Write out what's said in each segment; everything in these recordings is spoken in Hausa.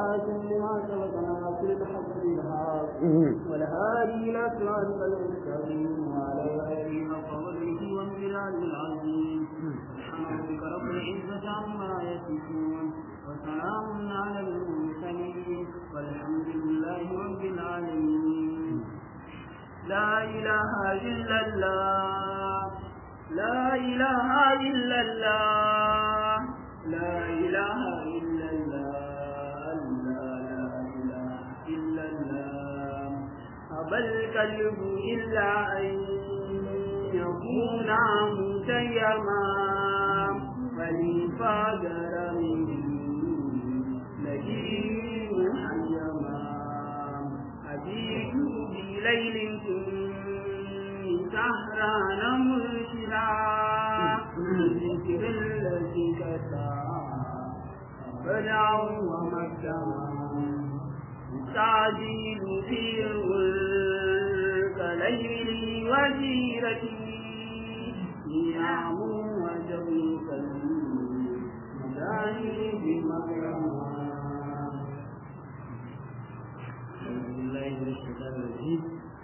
والخاتم لما سبق ناصر الحق بالحق والهادي إلى صراطك المستقيم وعلى آله حق قدره وامتنان العظيم سبحان ربك رب العزة عما يصفون وسلام على المرسلين والحمد لله رب العالمين لا إله إلا الله لا إله إلا الله لا إله إلا الله لا إله إلا الله أبى الكلب إلا أن يكون متيما فلفاجر منه نجيب حيما أبيت بليل سهران مرشدا ذكر الذي كسى بدعا ومكتما تعجيل في الغلق ليلي وجيرتي نعم وجوك المداني بمكرما أعوذ بالله من الشيطان الرجيم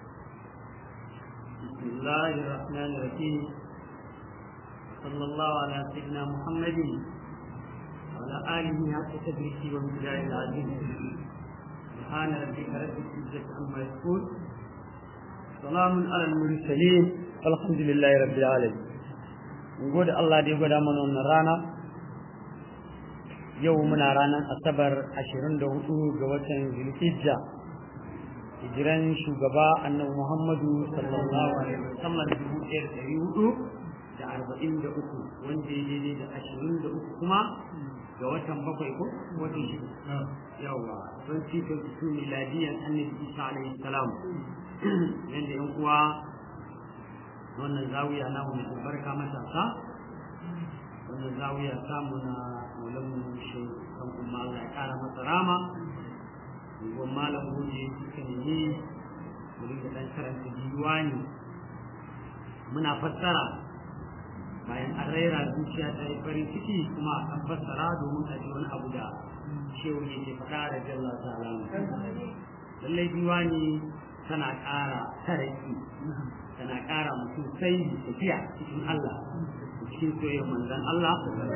بسم الله الرحمن الرحيم صلى الله على سيدنا محمد وعلى آله حق تدريسه ومقداره العظيم سبحان ربك رب العزة عما يصفون سلام على المرسلين الحمد لله رب العالمين gode Allah da ya gwada mana wannan rana yau muna ranar asabar 24 ga watan zulhijja hijiran shugaba annabi muhammadu sallallahu alaihi wasallam dubu ɗaya da ɗari hudu da arba'in da uku wanda ya daidai da ashirin da uku kuma ga watan bakwai ko watan shi yawa don cikin su miladiyan annabi isa alaihi salam yadda yan uwa wannan zawiya namu mai albarka matasa wannan zawiya samu na mulamu shi kan kuma Allah ya kara masa rama gon malam goje suka nemi mu dinga dan karanta diwani muna fassara bayan an raira zuciya ta yi farin ciki kuma an fassara domin a ji wani abu da shehu yake faɗa da jalla ta'ala lallai diwani tana ƙara taraki tana ƙara mutum sai tafiya cikin Allah cikin soyayyar manzon Allah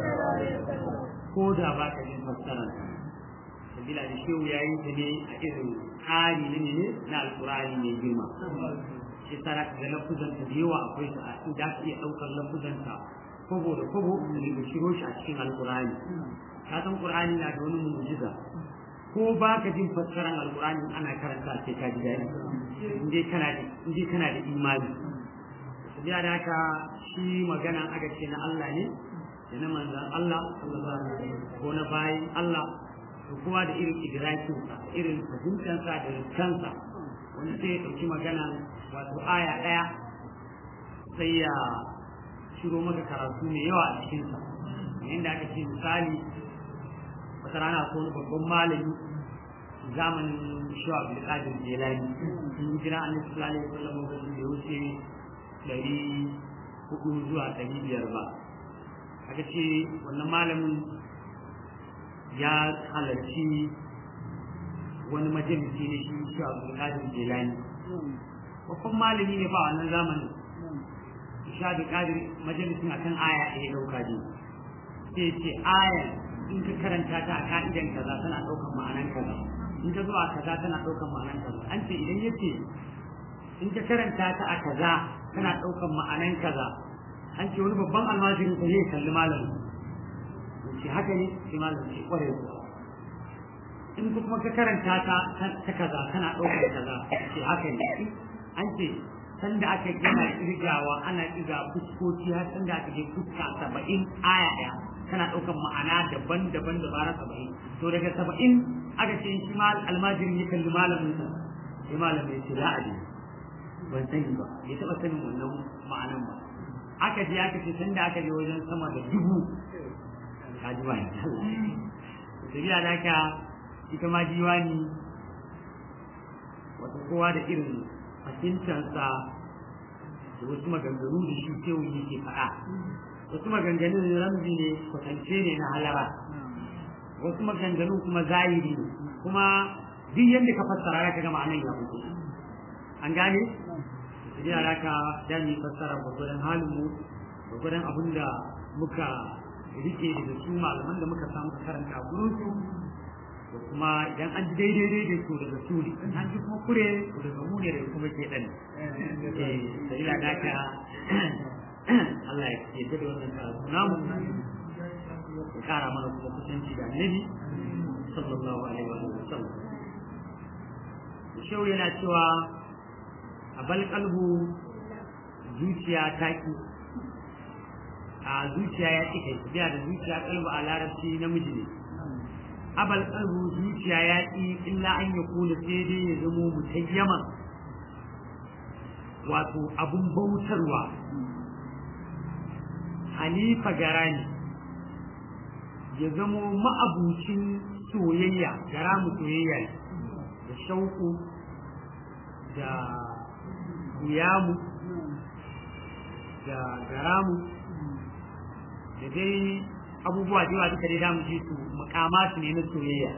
ko da ba ka jin fassarar sabila da shehu ya yi ta ne a irin tsari na ne na alkurani mai girma shi tara ga lafuzanta da yawa akwai su a inda aka iya ɗaukar lafuzanta kobo da kobo ne da shiro shi a cikin alkurani ka san qur'ani na da wani mu'jiza ko ba ka jin fassarar alkurani ana karanta sai ka ji daɗi inda kana da inda kana da imani sabila da haka shi magana aka ce na Allah ne da na manzan Allah sallallahu alaihi wasallam ko na bayin Allah to kowa da irin idrakinsa irin fahimtansa da kansa wani sai ya ɗauki magana wato aya ɗaya sai ya shiro maka karatu mai yawa a cikinsa inda aka ce misali wata rana ko wani babban malami zamanin shawa abdulkadir jelani sun jira an sallallahu alaihi wasallam lokacin da ya wuce ɗari hudu zuwa ɗari biyar ba aka ce wannan malamin ya halarci wani majalisi ne shi shi abu kadir jelani babban malami ne ba wannan zamanin shi abu kadir majalisin a kan aya ɗaya ɗauka ne sai ce aya in ka karanta ta a ka'idan kaza tana ɗaukar ma'anan kaza in ta zuwa kaza tana ɗaukar ma'anan kaza an ce idan yace in ka karanta ta a kaza tana ɗaukar ma'anan kaza an ce wani babban almajirin sa zai kalli malamin ce haka ne sai malam ce kware kuwa in kuma ka karanta ta ta kaza kana ɗaukar kaza ce haka ne an ce san da aka gina kirgawa ana kirga fuskoki har san da aka je fuska saba'in aya ɗaya kana ɗaukar ma'ana daban-daban da bara saba'in to daga saba'in aka ce shi ma almajirin ya kalli malamin sa sai malam ya ce la'adi ban sani ba ya taɓa sanin wannan ma'anan ba aka je aka ce san da aka je wajen sama da dubu kaji ba tafiya da haka ita ma diwani wata kowa da irin fahimtarsa da wasu maganganu da shi kewu yake faɗa wasu maganganun ramzi ne kwatance ne na halara wasu maganganun kuma zahiri ne kuma duk yadda ka fassara ka ga ma'anar ya fito an gane idan ya ka dami fassara gwagwadon halin mu gwagwadon abin da muka rike daga su malaman da muka samu karanta a gurin su da kuma idan an ji daidai daidai to daga su ne an ji kuma kure to daga mu ne da kuma ke dan eh da ila da ka Allah ya yarda da wannan karatu namu ya kara mana kuma kusanci da annabi sallallahu alaihi wa sallam shehu yana cewa a bal kalbu zuciya ta ki a zuciya ya ki kai biya da zuciya kalbu a larabci namiji ne abal kalbu zuciya ya ki illa an ya kula sai dai ya zamo mutayyama wato abun bautarwa halifa garani ya zamo ma'abucin soyayya gara mu soyayya ne da shauku da guyamu da garamu da dai abubuwa da yawa duka dai damu ji su makamatu ne na soyayya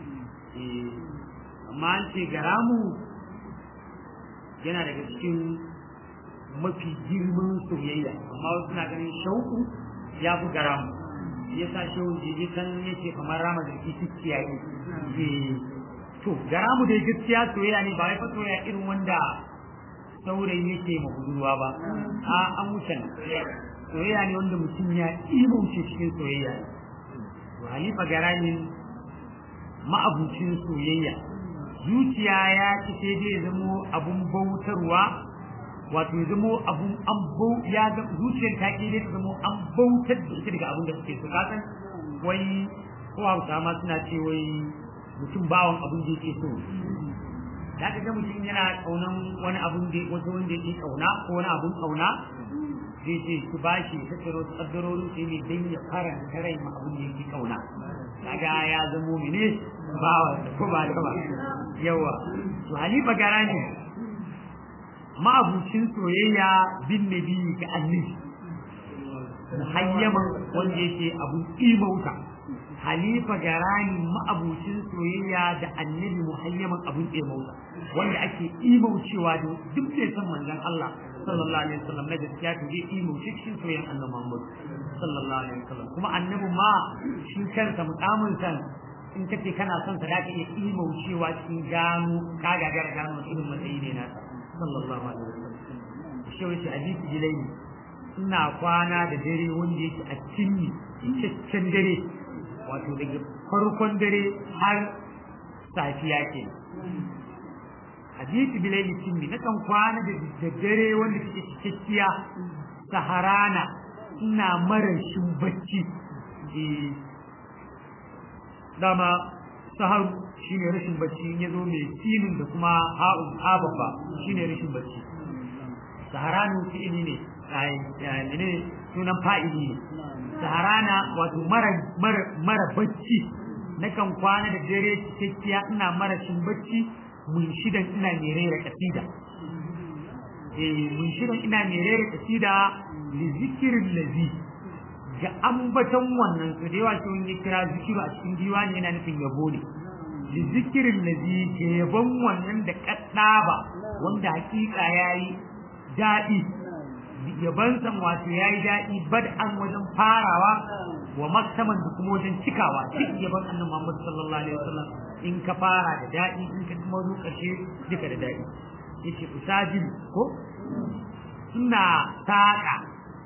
amma an ce garamu yana daga cikin mafi girman soyayya amma wasu na ganin shauku ya fi garamu ya sa shehun jiji kan yake kamar rama da kiskiya ne to gara mu dai gaskiya soyayya ne ba wai fa soyayya irin wanda saurayi yake ma budurwa ba a an wuce soyayya ne wanda mutum ya imauce cikin soyayya to halifa gara ne ma'abucin soyayya zuciya ya ci sai dai zamo abun bautarwa wato ya zamo abun an bau ya ga zuciyar ta ke dai zamo an bautar da ita daga abun da suke so kasan wai ko hausa ma suna ce wai mutum bawan abin da yake so da ka ga mutum yana kaunan wani abin da wata wanda yake kauna ko wani abin kauna zai ce ku bashi ta tsaro kaddarorin sai ne dan ya faranta rai ma abin da yake kauna kaga ya zamo mene bawa ko ba da ba yawa to halifa garani ma'abucin soyayya bin nabi ga annabi muhayyaman wanda yake abun imauta halifa garani ma'abucin soyayya da annabi muhayyaman abun imauta wanda ake imaucewa da duk da san manzon Allah sallallahu alaihi wasallam na gaskiya to zai imauce cikin soyayyan annabi Muhammad sallallahu alaihi wasallam kuma annabi ma shi kansa mukamin san in kace kana son sa da ka iya imaucewa cikin gano ka gagara gano irin matsayi ne na sallallahu alaihi wasallam shi wace hadisi jilaini ina kwana da dare wanda yake a cinni cikakken dare wato daga farkon dare har safiya ke hadisi bilaili cinni na kan kwana da dare wanda take cikakkiya saharana ina marashin bacci dama saharu shine rashin bacci in yazo mai sinin da kuma ha'u hababa shine rashin bacci saharanu fi'ili ne ai ne sunan fa'ili ne saharana wato mara mara mara bacci nakan kwana da dare cikakkiya ina marashin bacci mun shidan ina mai rera kasida eh mun shidan ina mai rera kasida li zikirin lazi ga ambaton wannan su da yawa shi ya kira zikiru a cikin diwani yana nufin yabo ne li zikirin lazi ke yabon wannan da kaddaba wanda hakika yayi daɗi yaban san wato yayi daɗi bad'an wajen farawa wa maktaman da kuma wajen cikawa duk yaban annabi Muhammad sallallahu alaihi wasallam in ka fara da daɗi in ka kuma zo ƙarshe duka da daɗi yace usajil ko ina saƙa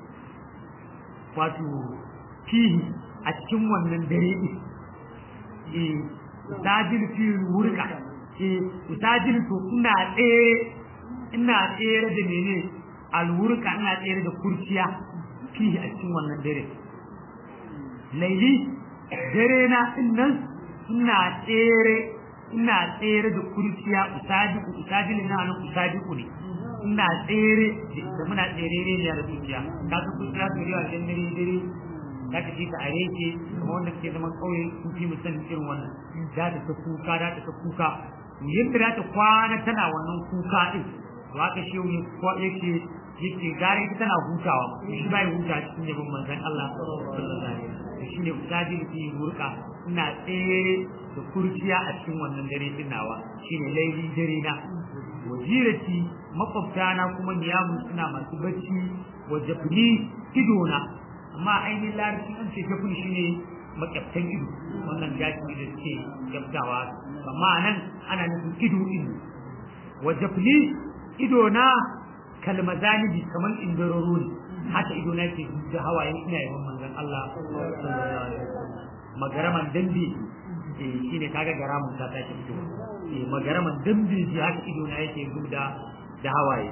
wato fihi a cikin wannan dare ɗin eh usajil fi wurka eh usajil to ina tsere ina tsere da mene alwurka ina tsere da kurciya fihi a cikin wannan dare laili dare na nan ina tsere ina tsere da kurciya usadiku usadiku na nan usadiku ne ina tsere da muna tsere ne da kurciya ka san kurciya to yawa dan dare dare da ka ji ta are ke kuma wanda ke zaman kauye sun fi musan irin wannan da ta ta kuka da ta ta kuka yadda da ta kwana tana wannan kuka din to haka shi ne ko yake yake gare ita tana hutawa shi bai huta cikin yabon manzon Allah sallallahu alaihi wasallam shine usadi fi burka ina tsere da kurciya a cikin wannan dare din nawa shine laili dare na wajirati makwabtana kuma niyamu suna masu bacci wa jafni idona amma ainihin larabci an ce jafni shine makyaftan ido wannan gashi da suke kyaftawa amma nan ana nufin ido ido wa jafni idona kalmazanibi kamar indararo ne haka ido na ke da hawaye ina yawan manzon Allah sallallahu alaihi wasallam magaraman dambe eh shine kaga garamun ta take ido eh magaraman dambe shi haka ido na yake gubda da hawaye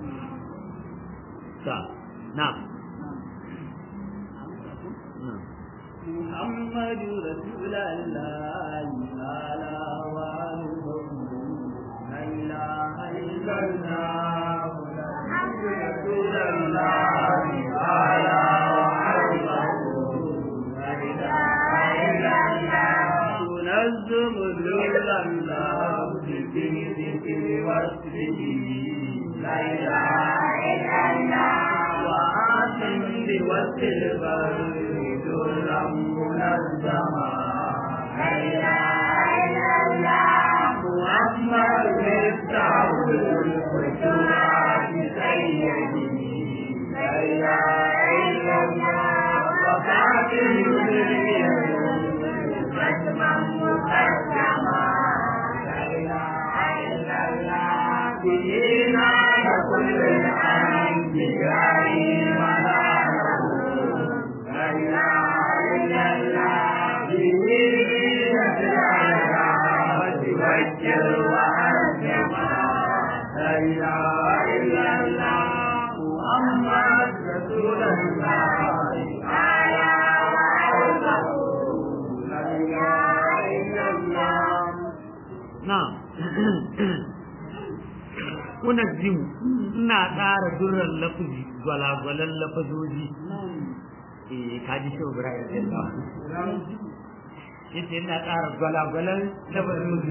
ta na محمد رسول الله تعالى وآله لا إله إلا الله محمد رسول الله تعالى وآله لا إله إلا الله تنزم ذل الله في ذكر واسره لا إله إلا الله وآتم بوسط البر ذلا منزما لا إله إلا الله محمد مفتاح الفتوحات سيدي لا إله إلا الله وفاتح ختما مقدما لا إله إلا الله دينا كل الأنبياء مناره لا إله إلا الله دينا العلامة وجه وأنجما لا إله إلا الله محمد رسول الله تعالى وعلمه لا إله إلا الله na'am unazzimu ina tsara durran lafazi gwalagwalan lafazoji eh kaji shi Ibrahim yace ina tsara gwalagwalan lafazoji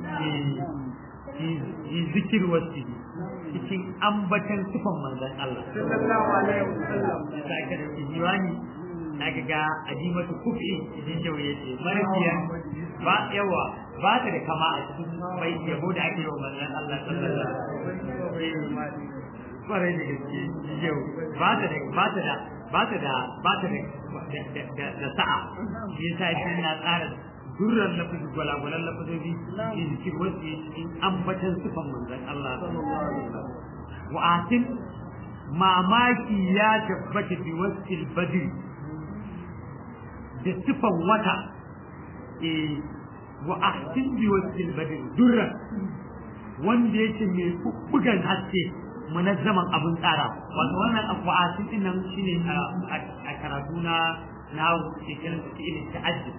eh yi zikir wasu cikin ambatan sifan manzon Allah sallallahu alaihi wasallam sai ka da diwani aka ga ajimatu kufi idan yau yace marfiya ba yawa ba ta da kama a cikin bai yabo da ake yi wa manzon Allah sallallahu alaihi wasallam kwarai da gaske yau ba ta da ba ta da ba ta da ba ta da da sa'a shi yasa shi na tsara durran lafazi gwalagwalan lafazobi in cikin wasu cikin ambatan sifan manzon Allah wa atin mamaki ya tabbata bi wasil badri da sifan wata eh wa ahsin bi wasil badri durra wanda yake mai bugan haske munazzaman abin tsara wato wannan afu'atin din nan shine a karatu na na cikin cikin ta'addud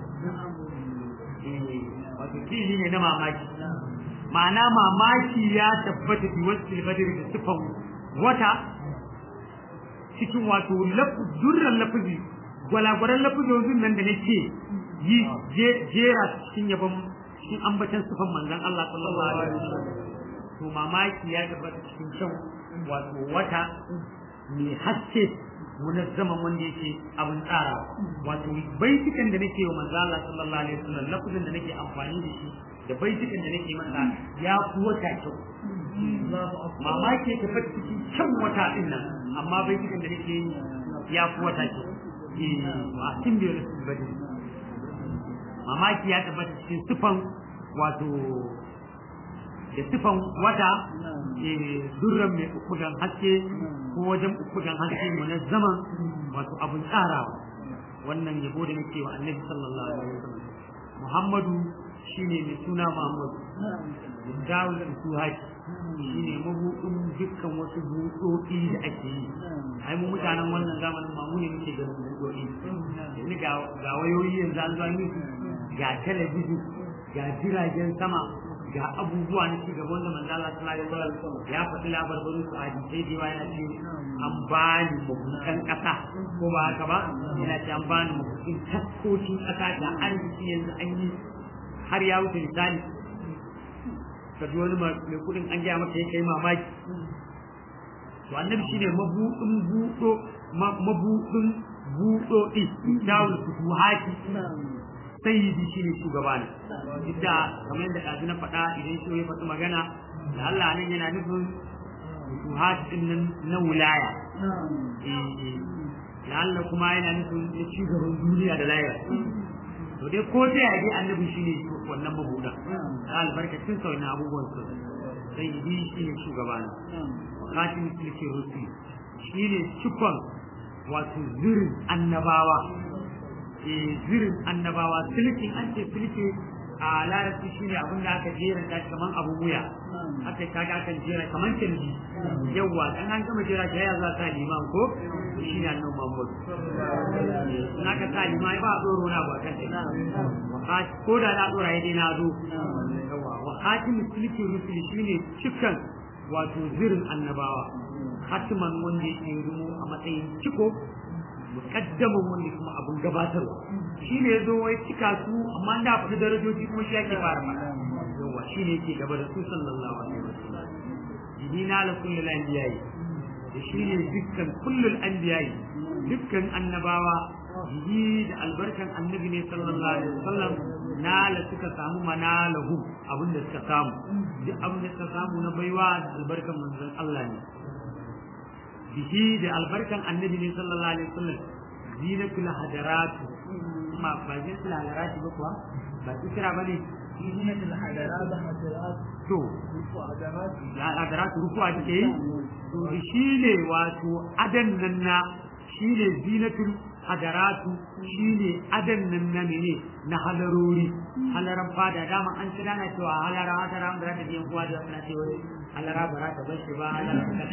wato fili ne na mamaki ma'ana mamaki ya tabbata bi wasil badri da sifan wata cikin wato durran lafazi gwalagwaran lafazozin nan da nake yi jera cikin yabon cikin ambatan sufan manzon Allah sallallahu alaihi wasallam to mamaki ya tabbata cikin kyan wato wata mai haske munazzaman wanda yake abin tsara wato baitukan da nake wa manzon Allah sallallahu alaihi wasallam lafazin da nake amfani da shi da baitukan da nake masa ya fi wata kyau mamaki ya tabbata cikin kyan wata din nan amma baitukan da nake yi ya fi wata kyau a cikin biyar su bade mamaki ya tabbata cikin sifan wato da sifan wata durran mai ukudan haske ko wajen ukudan haske mu na zaman wato abun tsarawa wannan yabo da nake wa annabi sallallahu alaihi wasallam muhammadu shine mai suna muhammadu dawul suhaki shine mabuɗin dukkan wasu buɗoɗi da ake yi ai mu mutanen wannan zamanin ma mu ne muke ganin buɗoɗi yanzu ga ga wayoyi yanzu an zo yi ga talabijin ga jiragen sama ga abubuwa na cigaba wanda manzo Allah sallallahu alaihi wasallam ya faɗi labarin su a hadisai da yana ce an bani mabukan ƙasa ko ba haka ba yana ce an bani mabukan taskokin ƙasa da arziki yanzu an yi har ya wuce misali ka ji wani mai kudin an gaya maka ya kai mamaki to annabi shine mabudin budo mabudin budo din dawul futuhati sayyidi shine shugaba ne idda kamar yadda ɗazu na faɗa idan shi ya faɗi magana da Allah nan yana nufin futuhat din nan na wilaya lalla kuma yana nufin na cigaban duniya da layar to dai ko ta yaji annabi shine wannan mabuda da albarkacin sa wannan abubuwan su sai yi shine shugaba ne khatim tilki rusul shine cikon wato zirin annabawa eh zirin annabawa tilkin an ce tilki a larabci shine abin da aka jera ta kaman abun wuya aka kaga akan jera kaman canji yawa dan an gama jera ta ya za ta liman ko shine annabi Muhammad in aka sa liman ba tsoro na ba kan ta ko da na tsora yadda na zo yawa wa hatim tilki rusul shine cikan wato zirin annabawa hatiman wanda yake rumu a matsayin ciko mukaddaman wanda kuma abun gabatarwa shi ne zo wai cika su amma da faɗi darajoji kuma shi yake fara faɗa yawa shi ne yake gaba da su sallallahu alaihi wasallam jihina la kullul anbiya'i da shi ne dukkan kullul anbiya'i dukkan annabawa jihi da albarkan annabi ne sallallahu alaihi wasallam nala suka samu manalahu abin da suka samu duk abin da suka samu na baiwa da albarkan manzon Allah ne bihi da albarkan annabi ne sallallahu alaihi wasallam zinatul hadarat ma ba zinatul hadarat ba kuwa ba ikra bane zinatul hadarat to hadarat rukuwa take yi to shi ne wato adan nan na shi ne zinatul hadaratu shi ne adan nan na mene na halarori halaran fada dama an ci dana cewa halara hadara ba za ta biyan kowa da wani cewa halara ba za ta bar shi ba halara ba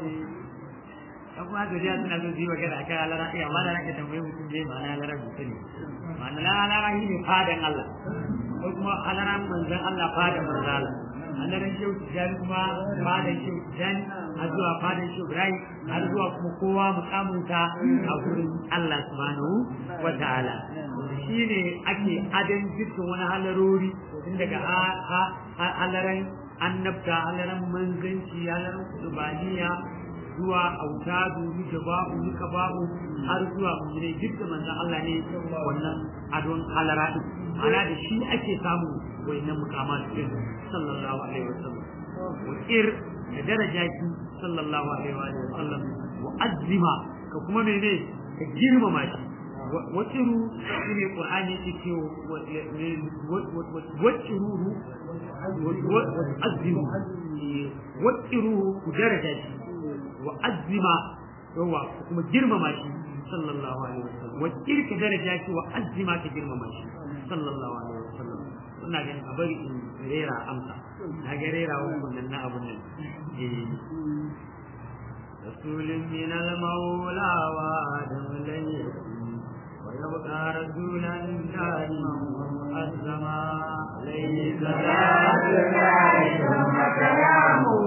dan kuma da jiya suna zo yi magana akan alara iya amma da nake tambaye mutum je ma'ana alara mutum ne ma'ana la alara shi ne fadan Allah ko kuma alara manzon Allah fadan manzon Allah alaran shehu tijani kuma fadan shehu tijani har zuwa fadan shehu Ibrahim har zuwa kuma kowa mukamunta a gurin Allah subhanahu wa ta'ala shi ne ake adan dukkan wani halarori tun daga halaran annabta halaran manzanci halaran kudubaniya zuwa autadu ni jaba'u ni kaba'u har zuwa mujire duk da manzon Allah ne wannan adon halara din ana da shi ake samu wayannan mukamat din sallallahu alaihi wasallam wa ir da daraja ki sallallahu alaihi wa sallam wa azima ka kuma mene ka girmama shi wa tsiru shine qur'ani yake wa tsiruhu wa azimu wa tsiruhu ku daraja shi wa azima yawa kuma girmama shi sallallahu alaihi wasallam wa kirka daraja shi wa azima ka girmama shi sallallahu alaihi wasallam ina ganin a bari in rera amsa na ga rera wannan na abun nan رسول من المولى وآدم لن يكون ويبقى رسولا دائما ومؤزما عليه صلاة الله ثم كلامه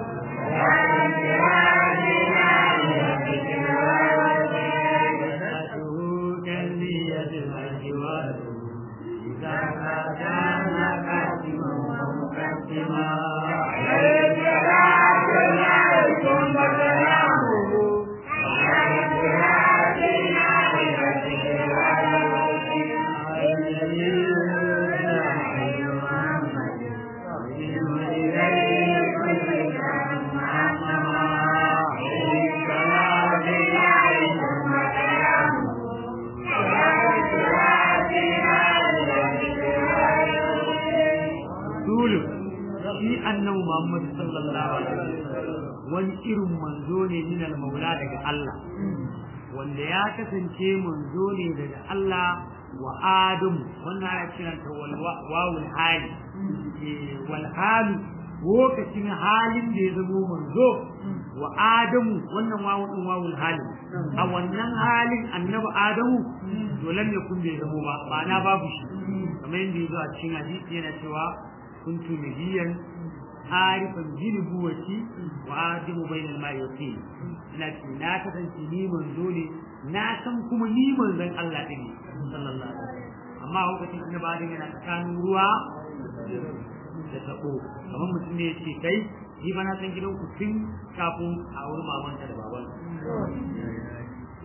Muhammad sallallahu alaihi wasallam wani irin manzo ne min al-maula daga Allah wanda ya kasance manzo ne daga Allah wa Adam wannan ana kiran ta wawul hali wal halu lokacin halin da ya zamo manzo wa Adamu wannan wawul din wawul hali a wannan halin annabi Adamu dole ne kun bai zamo ba ba na babu shi kamar yadda ya zo a cikin hadisi yana cewa kuntu nabiyan arifan bi nubuwati wa adimu bainal ma'i wa tin ina ce na kasance ni manzo ne na san kuma ni manzon Allah din ne sallallahu alaihi wasallam amma lokacin annabi Adam yana tsakanin ruwa da tabo kamar mutum ne yace kai ni ba na san gidan ku tun kafin a wurin mamanta da baban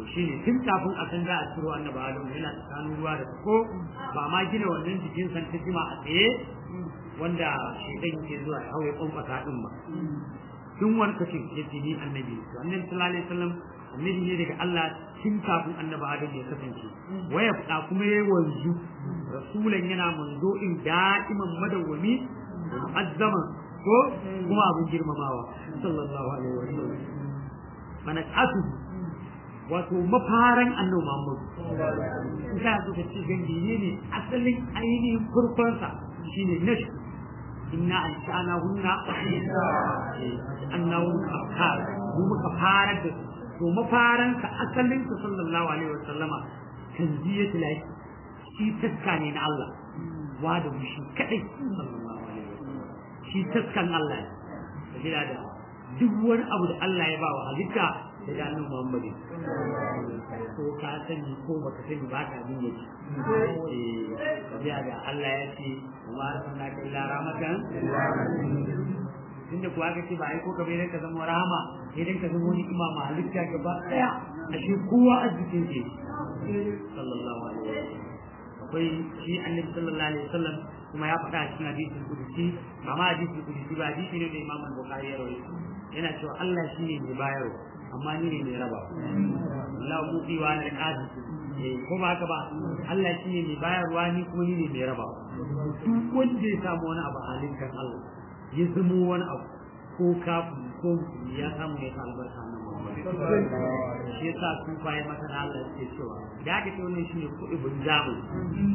to shine tun kafin a san za a ciro annabi Adam yana tsakanin ruwa da ko ba ma gina wannan jikin san ta jima a tsaye wanda shedan yake zuwa ya hawaye kwankwasa din ba tun wani kace ya ce ni annabi to annabi sallallahu alaihi wasallam annabi ne daga Allah tun kafin annabi Adam ya kasance waya fada kuma yayi wanzu rasulan yana manzo in da'iman madawwami mu'azzaman ko kuma abin girmamawa sallallahu alaihi wasallam mana asu wato mafaran annabi Muhammad in ka so ka ce gangi ne ne asalin ainihin farkonsa shine nash inna an sha'ana hunna annahu afkar mu muka fara da to mafaran sa asalin sa sallallahu alaihi wasallama tanziyatu lahi shi taska ne na Allah wa da mu shi kadai sallallahu alaihi wasallam shi taskan Allah ne da da duk wani abu da Allah ya ba wa halitta da da annabi Muhammad ko ka sani ko baka sani ba ka bin yake eh da Allah ya ce wa arsalnaka illa rahmatan tunda kuwa ka ce ba ai ko ka bai ka zama rahama idan ka zama wani imama halitta gaba daya a shi kowa a jikin ke sallallahu alaihi wasallam akwai shi annabi sallallahu alaihi wasallam kuma ya faɗa a cikin hadisin kudusi ba ma hadisin kudusi ba hadisi ne da imam bukhari ya rawaito yana cewa Allah shine mai bayarwa amma ni ne mai raba Allah muti wa na qadi ko ba haka ba Allah shine mai bayarwa ni kuma ni ne mai raba duk wanda ya samu wani abu halin kan Allah ya zamo wani abu ko kafin ko ya samu ya sa albarka nan shi yasa sun bayan masa na Allah ke cewa da aka ce wannan shine kuɗi bin zamani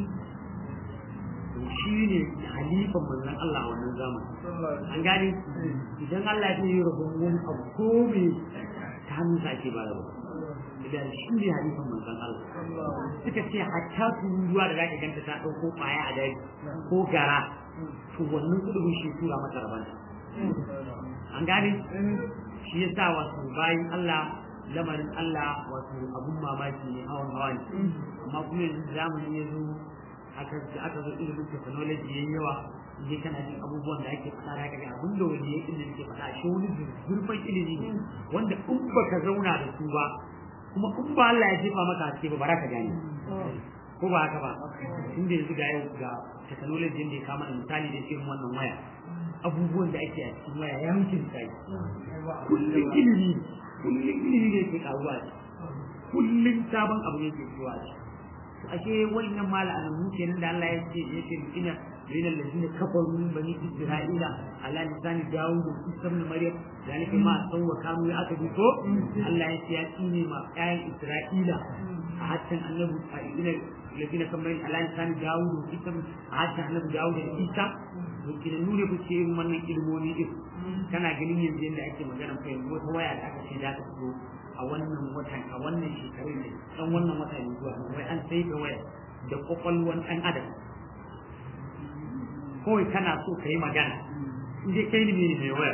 to shine halifan manzon Allah a wannan zamani an gane idan Allah ya yi rabon wani abu ko me ta hannun sa ake bayarwa idan shi ne halifan manzon Allah suka ce hatta tururuwa da zaka ganta ta ɗauko ƙwaya a daji ko gara to wannan kudin shi tura mata rabanta an gane shi yasa wato bayan Allah lamarin Allah wato abun mamaki ne hawan hawa ne amma kuma yanzu zamani ya zo aka aka zo ilimin technology yayin yawa je kana jin abubuwan da ake faɗa daga ga abin da wani ya ilimi ke faɗa shi wani zurfin ilimi ne wanda in baka zauna da su ba kuma in ba Allah ya jefa maka haske ba ba ka gane ko ba haka ba inda yanzu ga yau ga technology da ya kama da misali da irin wannan waya abubuwan da ake a cikin waya ya mutum sai kullum ilimi kullum ilimi ne ke karuwa ce kullum sabon abu ne ke zuwa ce ashe wannan mala'anan mu kenan da Allah ya ce ya ce ina بين الذين كفروا من بني إسرائيل على لسان داود وعيسى بن مريم ذلك ما سوى كانوا يعتدوا الله يسيأتيني ما آل إسرائيل حتى أنه الذين كفروا على لسان داود وعيسى حتى أنه داود وعيسى وكنا نولي بشيء من ilmoni din kana ganin yanzu yadda ake magana kai wata waya da aka ce za ta fito a wannan watan a wannan shekarun ne dan wannan wata ne zuwa wai an sai da waya da kwakwalwan ɗan adam kawai kana so ka yi magana in dai kai ne mai waya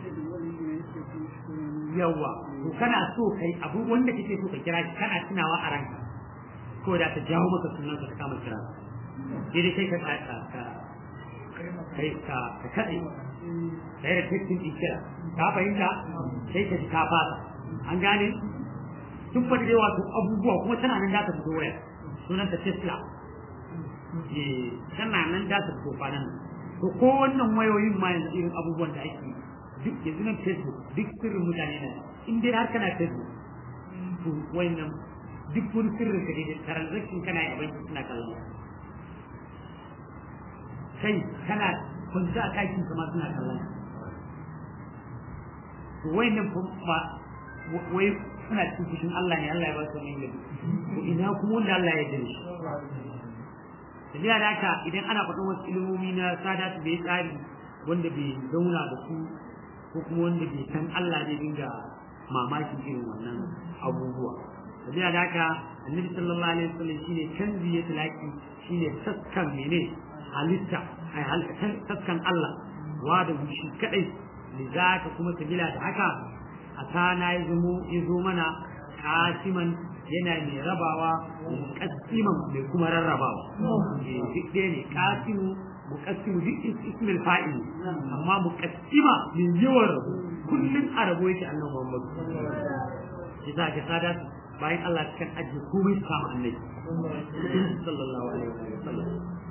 yawa to kana so kai abu wanda kake so ka kira shi kana tunawa a ranka ko da ta jawo maka sunan ka kama kira sai dai kai ka ka ka kai ka ka kade sai da kitin kira ka fahimta sai ka ji ka fata an gane duk wanda dai wato abubuwa kuma tana nan da ta fito waya sunan ta Tesla tana nan da ta fito kwanan to ko wannan wayoyin ma yanzu irin abubuwan da ake duk yanzu nan facebook duk sirrin mutane na in dai har kana facebook to wayannan duk wani sirrin ka da transaction kana yi a banki suna kallon kai kana kwanci a ɗakin kama suna kallon to wayannan ba wai suna cikin fushin Allah ne Allah ya ba su wani gari to ina kuma wanda Allah ya jira shi tafiya da haka idan ana faɗin wasu ilimomi na sada su bai tsari wanda bai zauna da su ko kuma wanda bai san Allah ne dinga mamakin irin wannan abubuwa tafiya da haka annabi sallallahu alaihi wasallam shine canzi ya talaki shine saskan mene halitta ai halitta saskan Allah wa da shi kadai lizaka kuma sabila da haka a kana ya zo ya zo mana kasiman yana mai rabawa muqaddiman mai kuma rarrabawa duk ɗaya ne qasimu muqaddimu duk ismil fa'il amma muqaddima min yawan rabo kullun a rabo yake annabi Muhammad yasa ka sada bayan Allah kan ajiye komai su kama annabi sallallahu alaihi wasallam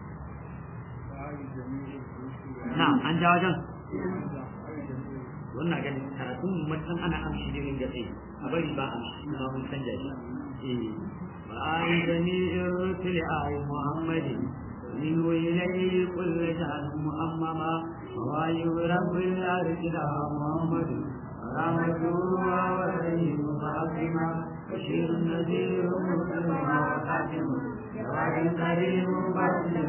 na an ja wajen wannan ganin karatun mutum ana amshi ne min gaske a bari ba amshi kuma mun canja shi eh ba'i jami'ir rusul ay muhammadin min ilayhi kullu sha'n muhammama wa rabbil arshi da muhammadin رحمته ورحيم فاطمة بشير نذير مسلم وخاتم جواد كريم بشير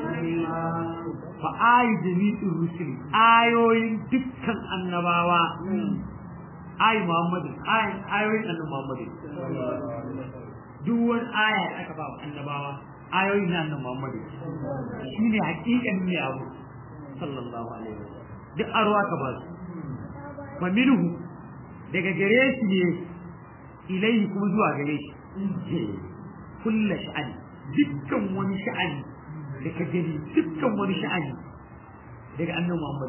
فآي جميع الرسل آيوين دكا النباوة آي محمد آي آيوين أن محمد دون آية أكبر النباوة آيوين أن محمد شيني حقيقة من أبو صلى الله عليه وسلم duk arwa ka ba su fa minhu daga gare shi ne ilaihi kuma zuwa gare shi kullu sha'ani dukkan wani sha'ani da ka gani dukkan wani sha'ani daga annabi Muhammad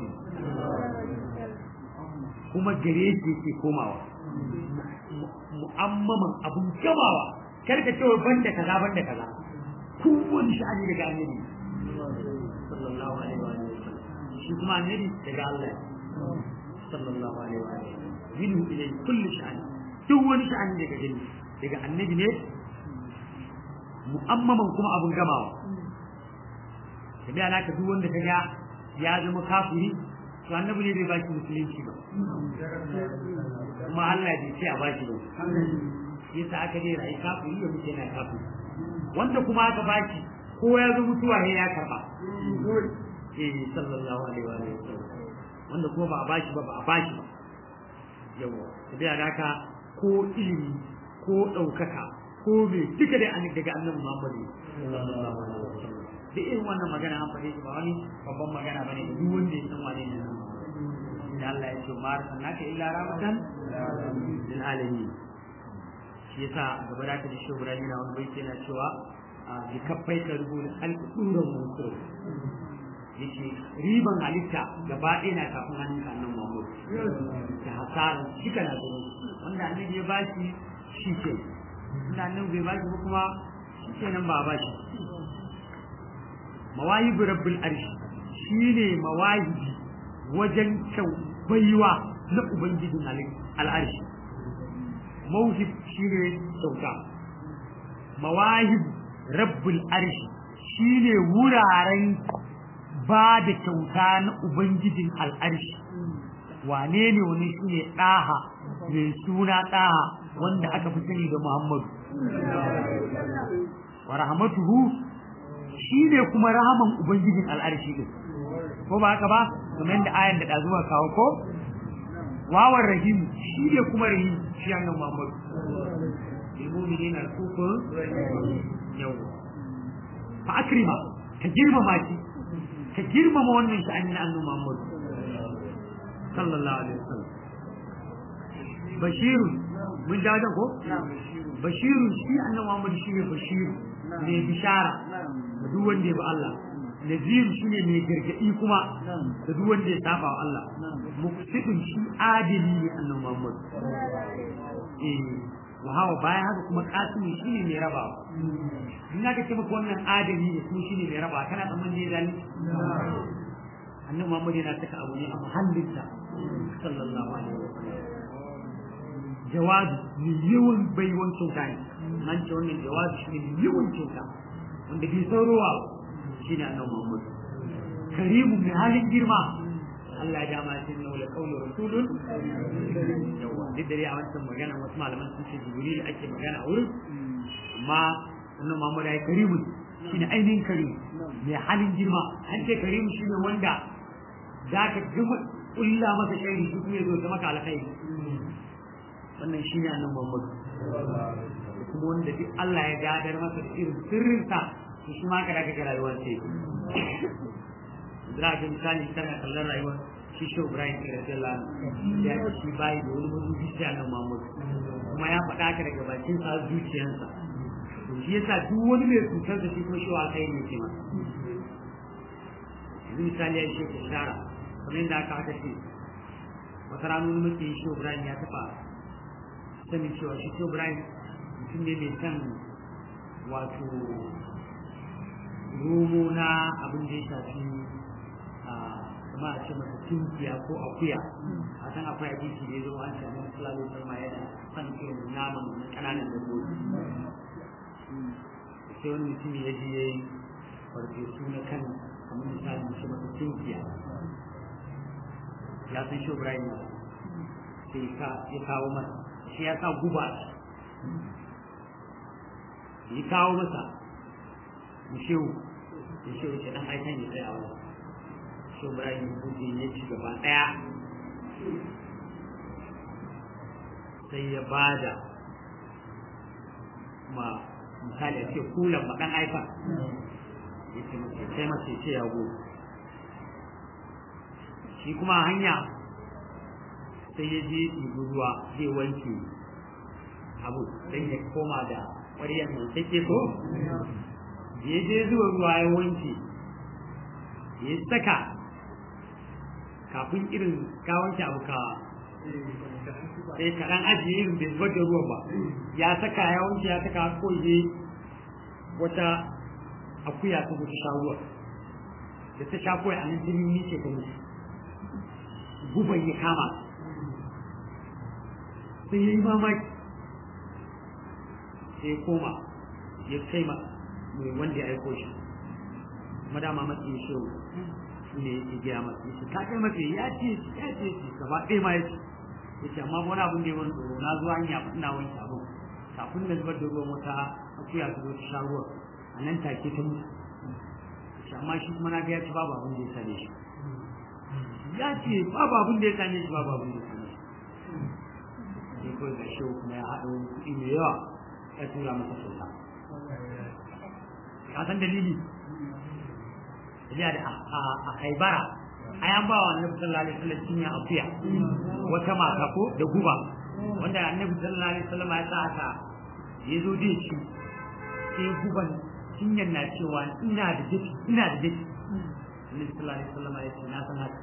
kuma gare shi yake komawa mu'ammaman abun gamawa kar ka cewa banda kaza banda kaza kowane sha'ani daga annabi sallallahu alaihi wa sallam shi kuma annabi daga Allah sallallahu alaihi wa sallam minhu ilay kulli sha'ani duk wani sha'ani daga gani daga annabi ne mu'ammaman kuma abun gamawa tabi alaka duk wanda kaga ya zama kafiri to annabi ne bai baki musulunci ba kuma Allah bai ce a baki ba yasa aka dai rai kafiri ya mutu yana kafiri wanda kuma aka baki ko ya zo mutuwa ne ya karba eh sallallahu alaihi wa sallam wanda kuma ba a bashi ba ba a bashi ba yawa tabi alaka ko ilimi ko ɗaukaka ko me duka dai annabi daga annabi Muhammad sallallahu alaihi wa sallam da irin wannan magana an faɗe shi ba wani babban magana bane da duk wanda ya san wane ne nan da Allah ya ce ma arsalnaka illa rahmatan lil alamin shi yasa gaba da ta da shi Ibrahim na wani baiti yana cewa bi kaffai ka rubuta alƙuran mutum yake riban halitta gaba ɗaya na kafin hannun ka annan Muhammad da hasaran shi kana zuwa wanda annabi ya bashi shi ke wanda annabi bai bashi ba kuma shi ke nan ba bashi mawahibu rabbul arshi shine mawahibi wajen kyau baiwa na ubangijin al'arshi mawhib shine kyauta mawahib rabbul arshi shine wuraren ba da kyauta na ubangijin al'arshi wane ne wani shine ɗaha mai suna ɗaha wanda aka fi sani da muhammadu wa rahmatuhu shi ne kuma rahaman ubangijin al'arshi din ko ba haka ba kamar yadda ayan da ɗazuwa kawo ko wawan rahim shi ne kuma rahim shi annan muhammadu ilmumini na kukun yau fa akrima ka girmama shi ka girmama wannan shi annan annan muhammadu sallallahu alaihi wasallam bashirun mun ja ko bashirun shi annan muhammadu shi ne bashiru mai bishara da duk wanda ya bi Allah naziru shine mai gargadi kuma da duk wanda ya saba wa Allah muqsidun shi adili ne annabi Muhammad eh wa hawa bayan haka kuma kasimi shine mai rabawa in ka ce maka wannan adili ne kuma shine mai rabawa kana tsammanin ne zali annabi Muhammad yana saka abu ne a muhallinsa sallallahu alaihi wasallam jawabi mai yawan baiwan kyauta ne an ce wannan jawabi shi ne yawan kyauta wanda bai saurowa shi ne annabi Muhammad karimu mai halin girma Allah ya dama shi ne wala qawlu rasulun yawa duk da dai a wancan magana wasu malaman sun ce jibril ake magana a wurin amma annabi Muhammad ya karimu shi ne ainihin karimu mai halin girma an ce karimu shi ne wanda za ka gama kulla masa shaidi shi kuma ya zo ta maka alkhairi wannan shi ne annabi Muhammad kuma wanda duk Allah ya gadar masa da irin sirrinsa to shi ma kada ga rayuwar ce Zira ga misali kana kallon rayuwar shi shi Ibrahim da Rasulullah ya ce shi bai da wani mutum shi annabi Muhammad kuma ya faɗa ka daga bakin sa zuciyarsa to shi yasa duk wani mai cutar da shi ko shi wa kai ne ke ma yanzu misali ya ce ka shara kamar yadda aka aka ce wata rana wani mutum shi Ibrahim ya taɓa sanin cewa shi Ibrahim mutum ne mai san wato romo na abin da ya shafi kuma a ce masa tunkiya ko akuya a san akwai hadisi da ya zo an sami sallallahu alaihi wasallam yana san irin naman na kananan dabbobi sai wani mutum ya je ya yi farfesu na kan kamar misali shi masa tunkiya ya san shi Ibrahim na sai ya kawo masa shi ya sa guba ya kawo masa mushewu mushewu ce dan aikan ya tsaya wa shi Ibrahim buɗe ya ci gaba ɗaya sai ya bada ma misali a ce kulan ma ɗan aikan ya ce mace sai mace ce ya go shi kuma hanya sai ya je ɗibi ruwa zai wanke abu don ya koma da ƙwaryar mai take ko da ya je zuwa ruwa ya wanke ya saka kafin irin ka wanke abu ka sai kaɗan ajiye irin bai zubar da ruwan ba ya saka ya wanke ya saka ko je wata akuya ta gudu sha ruwa da ta sha kawai a nan jini ni ce ta mutu guban ya kama sai ya yi mamaki sai ya koma ya kai ma mai wanda ya aiko shi madama matsi ya shehu shi ne ya gaya masa ya ce ka kai masa ya ce ya ce shi gaba ɗaya ma ya ce ya ce amma wani abin da ya wani tsoro na zuwa hanya ina wanke abu kafin na zubar da ruwan wata akuya ta zo ta sha ruwa a nan take ta mutu amma shi kuma na ga ya ce babu abin da ya same shi ya ce babu abin da ya same shi babu abin da ya same shi sai kawai ga shi kuma ya haɗa wani kuɗi mai yawa ya tura masa kyauta ka san dalili ya da a haibara a yan ba wa annabi sallallahu alaihi wasallam cinya akuya wata mata ko da guba wanda annabi sallallahu alaihi wasallam ya sa aka ya zo da shi sai guban cinyar na cewa ina da dafi ina da dafi annabi sallallahu alaihi wasallam ya ce na san haka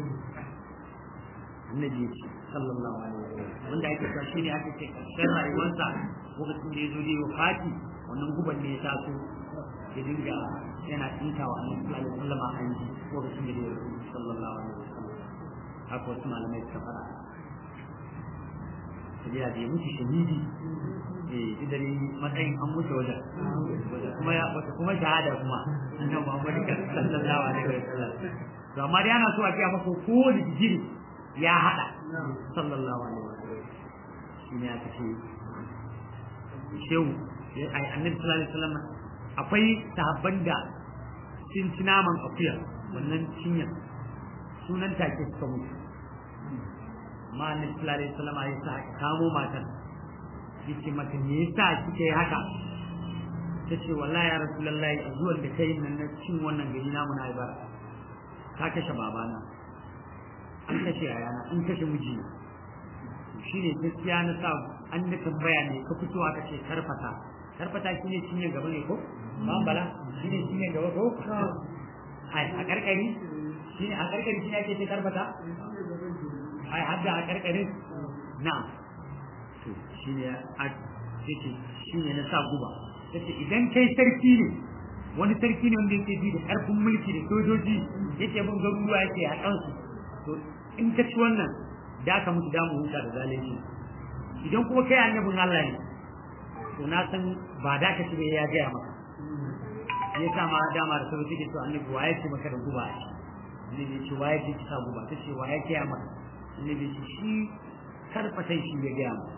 annabi ya ce sallallahu alaihi wasallam wanda ake cewa shine ake ce karshen rayuwarsa lokacin da ya zo da wafati wannan guban ne ya taso ya dinga yana tsinka wa annabi sallallahu alaihi wasallam a hanji lokacin da ya zo sallallahu alaihi wasallam haka wasu malamai suka fara sabiya da ya mutu shahidi eh idan matsayin an mutu wajen kuma ya wata kuma shahada kuma annabi Muhammad sallallahu alaihi wasallam to amma dai ana so a ce maka ko da jiri ya hada sallallahu alaihi wasallam shi ne aka ce shehu ai annabi sallallahu alaihi wasallam akwai sahabban da sun ci naman akuya wannan cinyar sunan take suka mutu amma annabi sallallahu alaihi wasallam ya sa aka kamo matan yace mata me yasa kike haka tace wallahi ya rasulullahi a zuwan da kai nan na cin wannan gari namu na ibara ka kashe babana an kashe yayana an kashe mijina shine gaskiya na sa an da tambaya ne ka fito aka ce karfata karfata shine cinye gaba ne ko ba bala shine cinye gaba ko ai a karkari shine a karkari shine ake ce karfata ai hadda a karkarin na to shine a ce shine na sa guba yace idan kai sarki ne wani sarki ne wanda yake ji da karfin mulki da sojoji yake bin garuruwa yake a kansu to in ka ci wannan da aka mutu damu huta da zalunci idan kuma kai annabin Allah ne to na san ba da ka ci ba ya gaya maka ya sa ma dama da sauki ke to annabi waye ce maka da guba a annabi ce waye ce ki sa guba ta ce waye gaya maka annabi ce shi karfatan shi ya gaya maka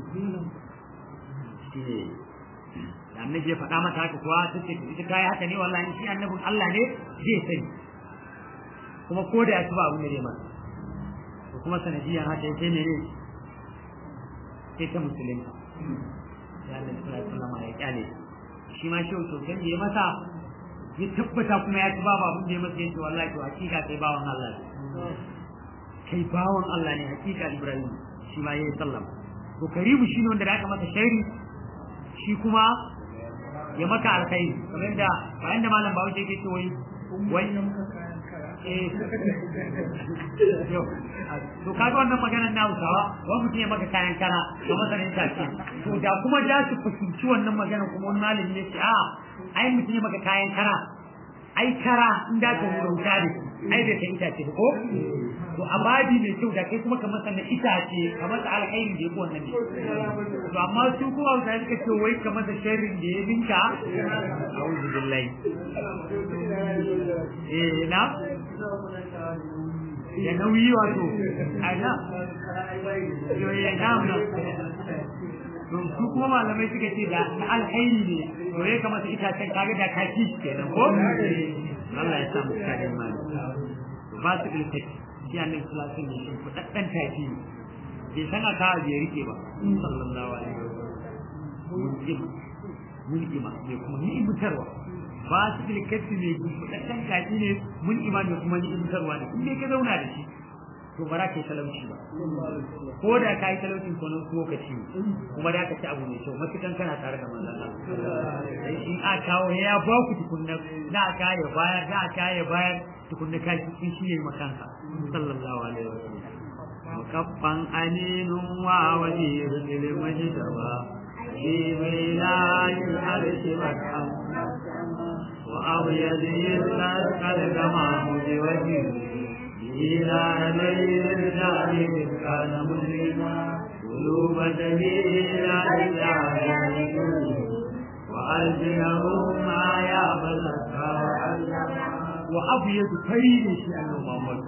shi ne da annabi ya faɗa mata haka kuwa ta ce ita kai haka ne wallahi shi annabin Allah ne zai sani kuma ko da ya ci ba abin da zai masa to kuma sanadiyan haka ya sai ne ne sai ta musulunta ya Allah sallallahu alaihi wasallam ya kyale shi ma shi to kan ya masa ya tabbata kuma ya ci ba abin da ya masa yace wallahi to hakika kai bawan Allah ne kai bawan Allah ne hakika Ibrahim shi ma yayi sallama to karibu shine wanda da aka masa shairi shi kuma ya maka alkhairi kamar da bayan da malam bawo yake ce wai wai eh to kaga wannan maganar na Hausawa wani mutum ya maka kayan kara ga masanin tafi to da kuma da su fahimci wannan maganar kuma wani malami ya ce a ai mutum ya maka kayan kara ai kara in da ka wuta da ai bai kai itace ba ko to abadi mai kyau da kai kuma kamar sannan itace kamar da alkhairi da yake wannan ne to amma su kuma da suka ce wai kamar da sharrin da ya binka a'udhu billahi eh na ya nauyi wato ana yo ya namna to su kuma malamai suka ce da na alkhairi ne to ya kamata itacen kaga da kaki kenan ko Allah ya samu kadin mali ba su ilkaci shi annabi sallallahu alaihi wasallam shi fadaddan taki ne bai san aka ya rike ba sallallahu alaihi wasallam mun ima ne kuma ni ibutarwa ba su ilkaci ne fadaddan taki ne mun ima ne kuma ni ibutarwa ne in ka zauna da shi to ba za ka yi talauci ba ko da ka yi talaucin ko nan lokaci kuma da ka ci abu mai kyau matukan kana tare da manzon Allah in a kawo ya ba ku tukunna za a kaya bayar za a kaya bayar tukunna ka ci shi ne makanka sallallahu alaihi wasallam mukaffan aminun wa wajirun lil majtaba fi wilayil arshi makam wa abyadil qad kama mujawajir إلى ليل الرجال كان مسلما قلوب جميع الرجال وألزمهم ما يعبدك وأبيض كريم شيء محمد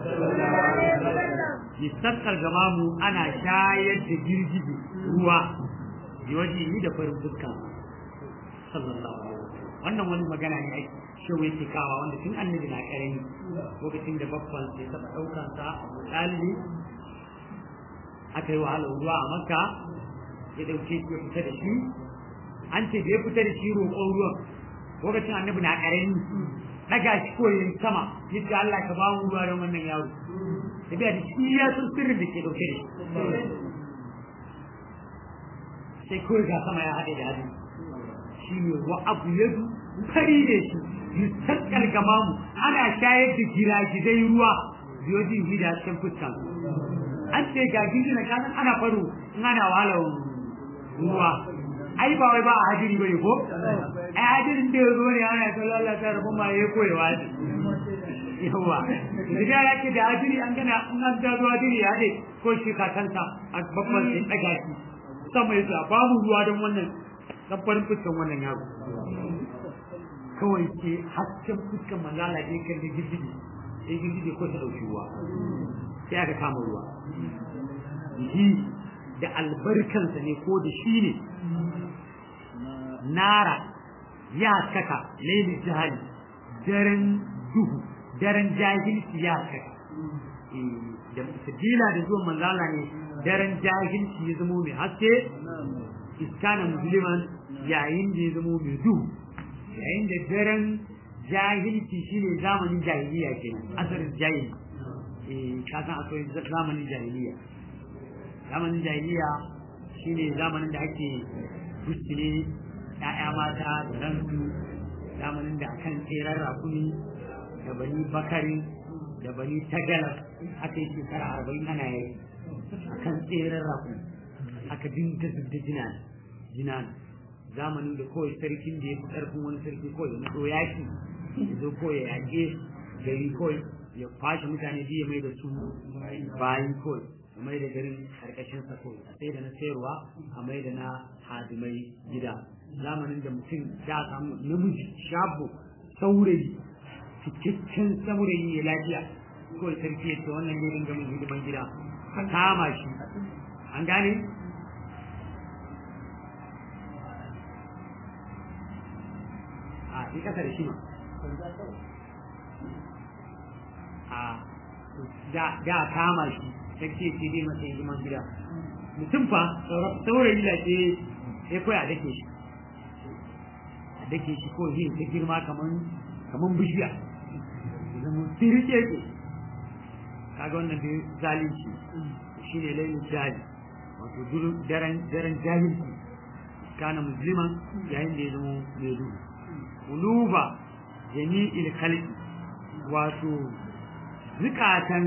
يستقر جمامه أنا شايد جرجي ruwa yawaji ni da farin fuska sallallahu alaihi wasallam wannan wani magana ne ake shehu yake kawa wanda tun annabi na karami lokacin da babban sai taɓa ɗaukan sa abu ɗalibi aka yi wahalar ruwa a makka ya ɗauke shi ya fita da shi an ce da ya fita da shi roƙon ruwan lokacin annabi na karami daga shi ko yin sama yadda Allah ka ba mu ruwa don wannan yaro tafiya da shi ya san sirrin da ke ɗauke da shi sai kawai ga sama ya haɗe da hadin shi ne wa abu yadu fari da shi yusakkar gamamu ana shayar da giragizai ruwa biyojin gida cikin fuskan an ce ga gizina kanan ana faru in ana wahalar ruwa ai ba wai ba a hajiri bane ko ai hajirin da ya zo ne ana ta lalata rabu ma ya koyewa ne yawa idan ya ce da hajiri an gana in an ta zo hajiri ya haɗe ko shi kakanta a babban sai ɗaga shi sama ya sa babu ruwa don wannan dan farin fuskan wannan yaro kawai ke hasken fuskan manzala ne kan da girgije sai girgije ko ta dauki ruwa sai aka kama ruwa shi da albarkansa ne ko da shi ne nara ya saka lailin jahali daren duhu daren jahilci ya saka da sabila da zuwan manzala ne daren jahilci ya zamo mai haske iskana musliman yayin da ya zamo mai duhu yayin da daren jahilci shine zamanin jahiliya kenan asarin jahili eh ka san akwai zamanin jahiliya zamanin jahiliya shine zamanin da ake guskine ya'ya mata da ransu zamanin da akan tseren rakumi da bani bakari da bani tagala aka yi shekara arba'in ana yi akan tseren rakumi aka dinga zubda jinan jinan zamanin da kawai sarkin da ya fi ƙarfin wani sarki kawai ya naɗo yaƙi ya zo kawai ya yaƙe gari kawai ya kwashe mutane biyu ya mai da su bayan kawai ya mai da garin ƙarƙashin sa kawai a sai da na sayarwa a mai da na hadimai gida zamanin da mutum ya samu namiji shabu saurayi cikakken saurayi ya lafiya kawai sarki ya ce wannan ne dinga min hidiman gida a kama shi an gane a yi kasa da shi ma a da kama shi ta ce ce dai masa hidiman gida mutum fa saurayi lafiya ya koya a dake shi a dake shi ko yin ta girma kaman kaman bishiya zama tirike ke kaga wannan da zalunci shine lailin jahil wato daren daren jahilci kana musliman yayin da ya zama mai duhu uluba jami'il khalqi wato zukatan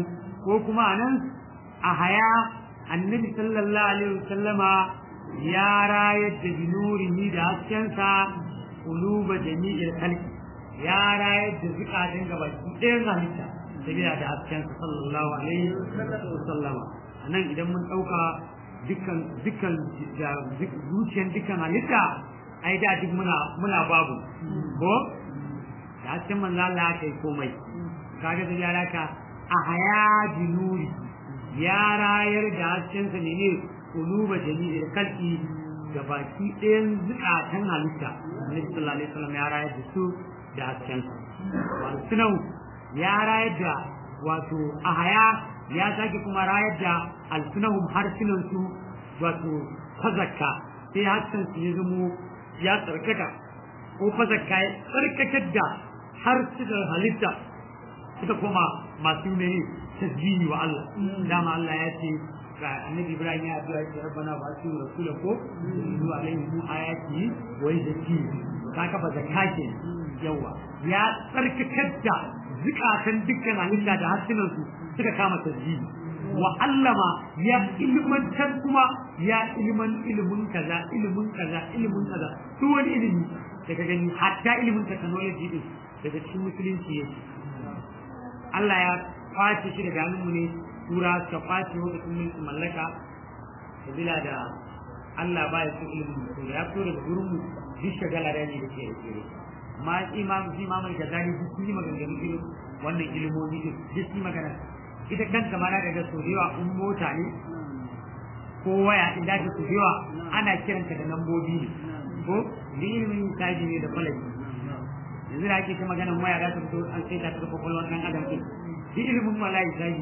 ko kuma anan a haya annabi sallallahu alaihi wasallama ya rayar da binurihi da haskensa kuluba jami'il khalqi ya rayar da zukatan gabaki ɗayan halitta sabila da haskensa sallallahu alaihi wasallama anan idan mun ɗauka dukkan dukkan zuciyar dukkan halitta ai da duk muna muna babu ko da hasken manzo Allah kai komai kaga da ya raka a haya binuri ya rayar da hasken sa ne kuluba jami'il kalki da baki ɗayan zukatan halitta Annabi sallallahu alaihi wasallam ya rayar da su da hasken sa wato ya rayar da wato a haya ya sake kuma rayar da alsunahum harsunan su wato fazakka sai hasken su ya zamo ya tsarkaka ko fazakka ya tsarkakar da harsunan halitta suka koma masu ne tasbihi wa Allah dama Allah ya ce ga annabi Ibrahim ya addu'a ya rabbana ba su rasula ko zuwa alaihi mu ayati wa yazki kaka ba zakka ke yawa ya tsarkakar da zukatan dukkan halitta da harsunan su suka kama tasbihi wa allama ya ilmantar kuma ya ilman ilimin kaza ilimin kaza ilimin kaza duk wani ilimi daga gani hatta ilimin technology din daga cikin musulunci yake Allah ya kwace shi daga hannunmu ne tura suka kwace lokacin mulkin mallaka sabila da Allah ba ya so ilimin to ya so daga gurin mu duk shagala da ne da ke yake amma imam shi imam al-Ghazali duk sun yi maganganu irin wannan ilimomi duk duk sun magana ita kanta ma na daga so da yawa in mota ne ko waya in da ta so da yawa ana kiranta da lambobi ne ko da ilimin taji ne da kwalaji yanzu da ake ta maganar waya za ta fito an sai ta ta kwakwalwar ɗan adam ɗin duk ilimin malayi taji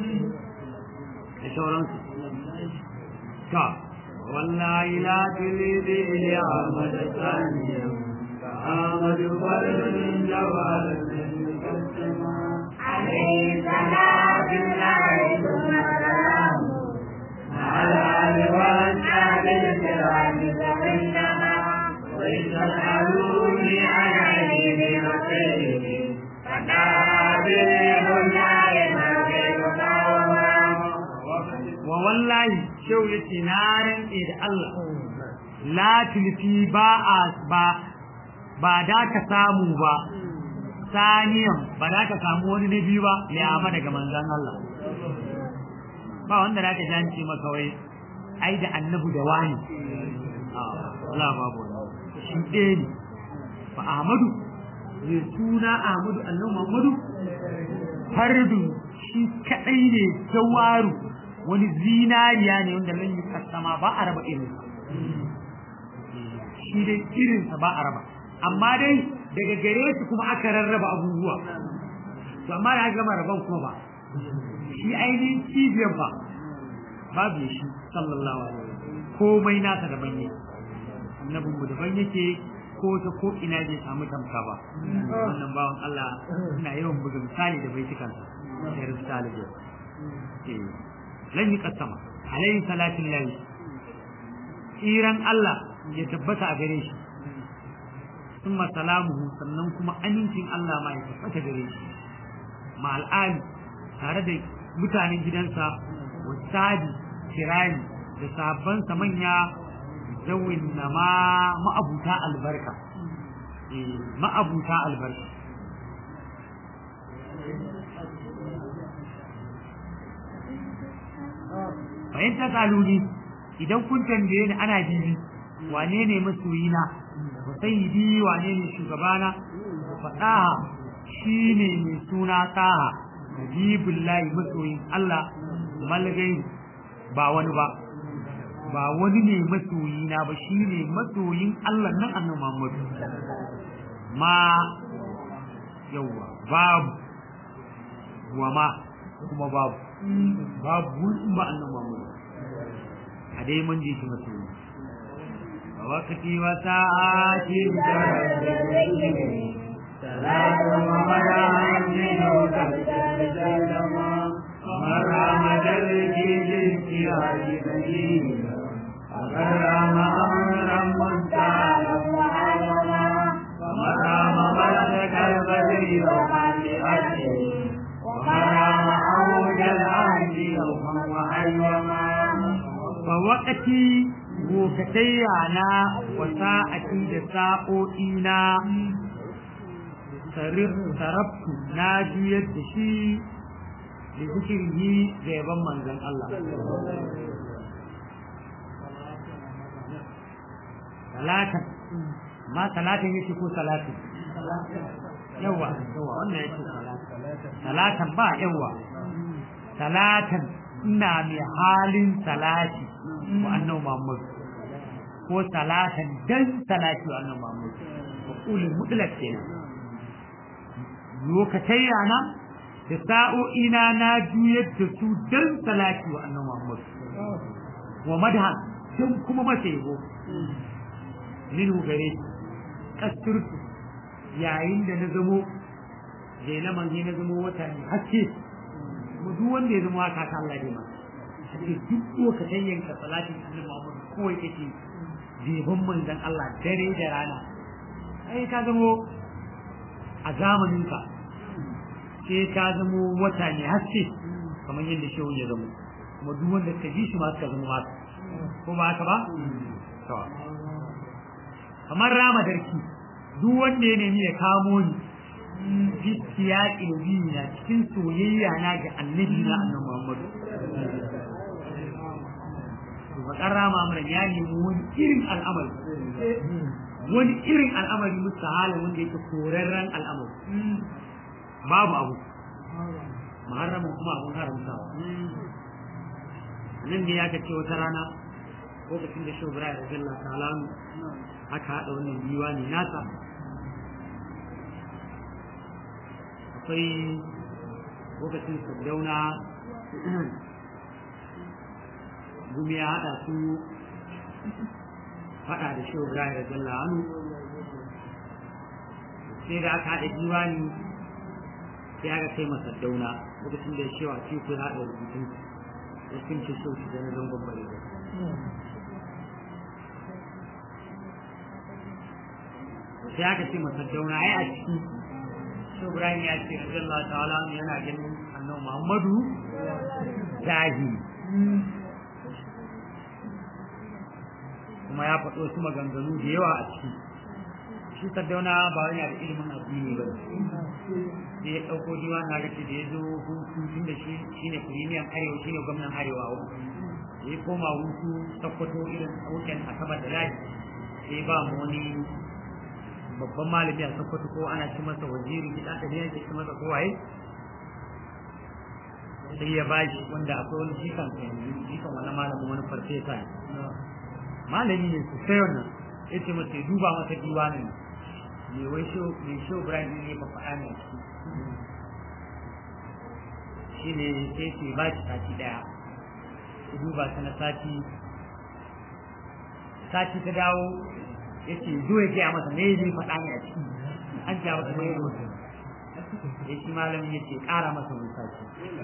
da sauransu ta wallahi la tulidi ila ahmad saniya ka ahmad farin jawal عليه صلاة الله ثم سلامه على الوسائل الكرام فإنما ويسألوني عن عينه وسيره فتعبير لا يمكن wa wallahi shau yace na rantse da Allah la tulfi ba a ba ba da ka samu ba saniyan ba da ka samu wani na biyu ba ya amma daga manzon Allah ba wanda da ka janci maka wai ai da annabu da wani Allah babu shi ɗaya ne fa Ahmadu ne suna Ahmadu annabi Muhammadu fardu shi kadai ne jawaru wani zinariya ne wanda nan yi kasama ba a raba irin shi dai irinsa ba a raba amma dai daga gare shi kuma aka rarraba abubuwa to amma da aka gama raban kuma ba shi ainihin cibiyar ba babu shi sallallahu alaihi wasallam komai nasa daban ne annabin mu daban yake ko ta ko ina bai samu tamka ba wannan bawan Allah ina yawan buga misali da baitukansa sai rubuta alibi eh lan yi kasama alayhi salatin lahi tsiran Allah ya tabbata a gare shi summa salamuhu sannan kuma amincin Allah ma ya tabbata gare shi ma al'ali tare da mutanen gidansa wasadi kirani da sabansa manya zawin na ma ma'abuta albarka ma'abuta albarka bayan ta kaluni idan kun tambaye ni ana bibi wane ne masoyina wa sayyidi wane ne shugabana fadaha shine mai suna taha nabibullahi masoyin Allah malgai ba wani ba ba wani ne masoyina ba shine masoyin Allah nan annabi Muhammad ma yawa babu wa ma kuma babu babu ba annabi Muhammad a dai mun ji shi masoyi ووقتي وساعاتي ثلاث ومرام منك ومرام درجي للجهاد بديلا ومرام أمرا منتهى ومرام مسك البدر ومن لأجله ومرام أوج الأرض يوما وأيما fa waqati gokatayya na wa sa'ati da sa'o'i na sarabtu na juyar da shi da zikirhi da yaban manzon Allah salatan ma salatin yake ko salatin yawa yawa wannan yake salatan salatan ba yawa salatan ina mai halin salati wa annabi Muhammad ko salatan dan salati wa annabi Muhammad ulul mutlaq kenan lokacin yana da sa'o'ina na juyar da su dan salati wa annabi Muhammad wa madha dan kuma mace yabo minhu gare kasturtu yayin da na zamo jela manzi na zamo wata ne haske mu duk wanda ya zama haka ta Allah ne ma sai duk lokacin yanka salatin annabi Muhammad kawai kake jeban manzon Allah dare da rana ai ka zamo a zamanin ka sai ka zamo wata ne haske kamar yadda shehu ya zamo kuma duk wanda ka ji shi ma ka zama haka ko ba haka ba to kamar rama darki duk wanda ya nemi ya kamo ni gaskiya ilmi na cikin soyayya na ga annabi na annabi Muhammad to bakar rama mana ya nemi wani irin al'amari wani irin al'amari mustahalin wanda yake korarren al'amari babu abu muharramin kuma abun haramtawa nan ne ya ce wata rana lokacin da shi Ibrahim radiyallahu ta'ala aka haɗa wannan diwani nasa akwai lokacin sardauna gumi ya haɗa su faɗa da shi Ibrahim radiyallahu anhu sai da aka haɗa diwani sai aka kai masa sardauna lokacin da ya shewa ce ku haɗa rubutun ya kince so shi da na zangon bare sai aka ce masa dauna ai a ciki shi Ibrahim ya ce Allah ta'ala yana ganin annabi Muhammadu zahiri kuma ya faɗo su maganganu da yawa a ciki shi Saddauna ba wani da ilimin addini ba sai ya ɗauko diwa na gaci da ya zo hutu tun da shi shine firimiyan arewa shine gwamnan arewa da ya koma hutu sakkwato irin wuken asabar da lahi sai ba mu wani babban malami a sokoto ko ana ci masa waziri gida da ne yake ci masa kowaye sai ya ba shi wanda akwai wani jikan yanzu jikan wani malamin wani farfesa ne malami ne su sai wannan ya ce masa ya duba masa diwanin me wai shi me shi Ibrahim ne ba faɗa ne shi ne sai ce ba shi sati daya ya duba ta na sati sati ta dawo yace zo ya gaya masa me zai faɗa ne a ciki an ja masa mai ruwa ya shi malamin yace ƙara masa wani sati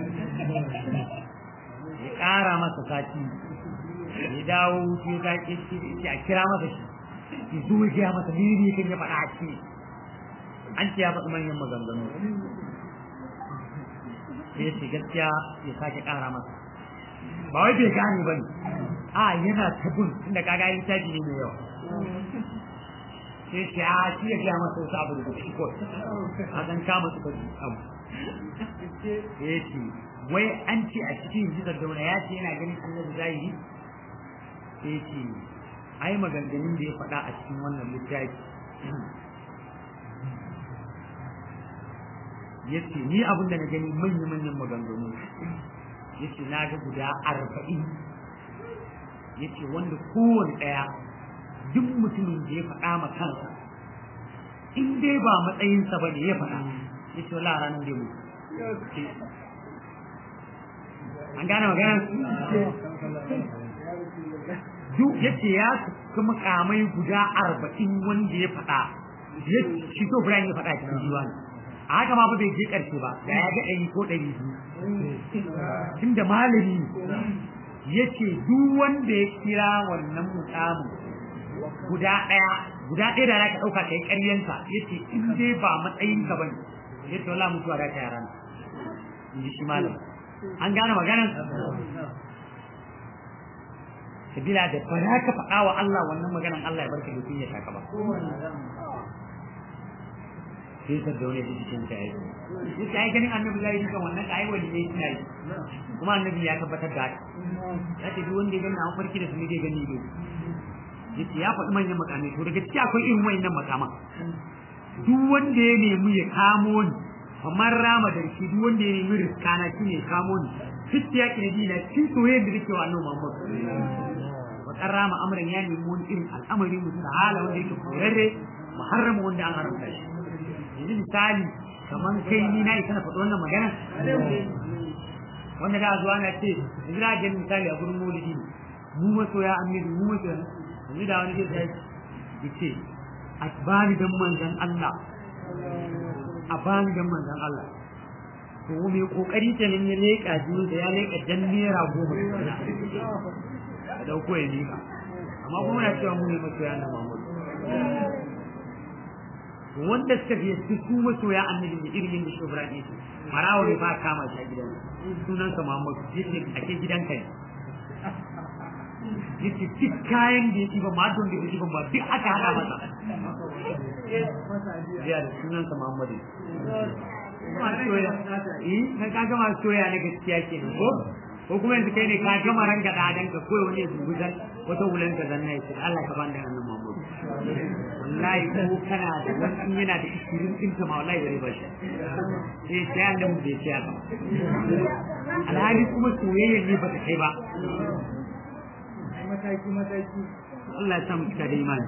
ya ƙara masa sati ya dawo ya ga yace a kira masa shi ya zo ya gaya masa me ne kan ya faɗa a ciki an ce ya faɗi manyan maganganu sai yace gaskiya ya sake ƙara masa ba wai bai gane ba ne a yana tabun tunda kaga yin caji ne mai yawa sai ce a shi ya gaya masa wasu abu da shi ko a kan kama su kaji abu ya ce wai an ce a cikin jisar dauna ya ce yana ganin annabi zahiri sai ce ai maganganun da ya faɗa a cikin wannan littafi ya ce ni abin da na gani manya-manyan maganganu ya ce na ga guda arba'in ya ce wanda kowane ɗaya duk mutumin da ya faɗa ma kansa in dai ba matsayinsa ba ne ya faɗa ya ce wala ranar da mu an gane magana duk ya ce ya kuma kamai guda arba'in wanda ya faɗa ya shi to Brian ya faɗa cikin jiwa ne a haka ma ba bai je ƙarshe ba da ya ga ɗari ko ɗari biyu tunda malami ya ce duk wanda ya kira wannan mukamin guda ɗaya guda ɗaya da zaka ɗauka kai ƙaryansa yace in dai ba matsayin ka bane yace wala mutuwa da ta yaran in ji shi malam an gane maganar sabila da ba za ka faɗa wa Allah wannan maganar Allah ya barka da kunya ta ka ba sai ta daure da cikin ta yi shi ta yi ganin annabi zai yi kan wannan kai wani ne shi yi kuma annabi ya tabbatar da haka ya ce duk wanda ya gani an farki da su ne zai gani ne yace ya faɗi manyan makamai to daga ciki akwai irin wayannan makama duk wanda ya nemi ya kamo ni kamar rama da shi duk wanda ya nemi riskana shi ne kamo ni fitti ya kina dina cikin soyayyar da nake wa annabi Muhammad bakar rama amran ya nemi wani irin al'amari mutum hala wanda yake korarre muharrama wanda an haramta shi yanzu misali kamar kai ni na isa na faɗi wannan magana wanda da zuwa na ce yanzu na gani misali a gurin maulidi mu masoya annabi mu masoya yanzu da wani zai ya ce a bani dan manzan Allah a bani dan manzan Allah to mai kokari kenan ya leƙa jini da ya leƙa jan naira goma da dauko ya leƙa amma kuma na cewa mu ne masoya na Muhammadu wanda suka fiye su su masoya annabi da irin yin da shi Ibrahim yake marawa bai ba kama shi a gidan sunansa Muhammadu yace ake gidanka ne yace duk kayan da yake ba ma don da yake ba duk aka hada masa ya da sunansa Muhammadu ma soya eh kai ka ga ma soya na gaskiya kenan ko ko kuma yanzu kai ne ka gama ranka da adan ka koyi wani zubu zan wata wulan ka zanna yace Allah ka bani annabi Muhammad wallahi ko kana da wani yana da ishirin din ka ma wallahi bare ba shi eh sai annabi bai ce haka alhali kuma soyayya ne ba ta kai ba mataki mataki Allah ya samu cika da imani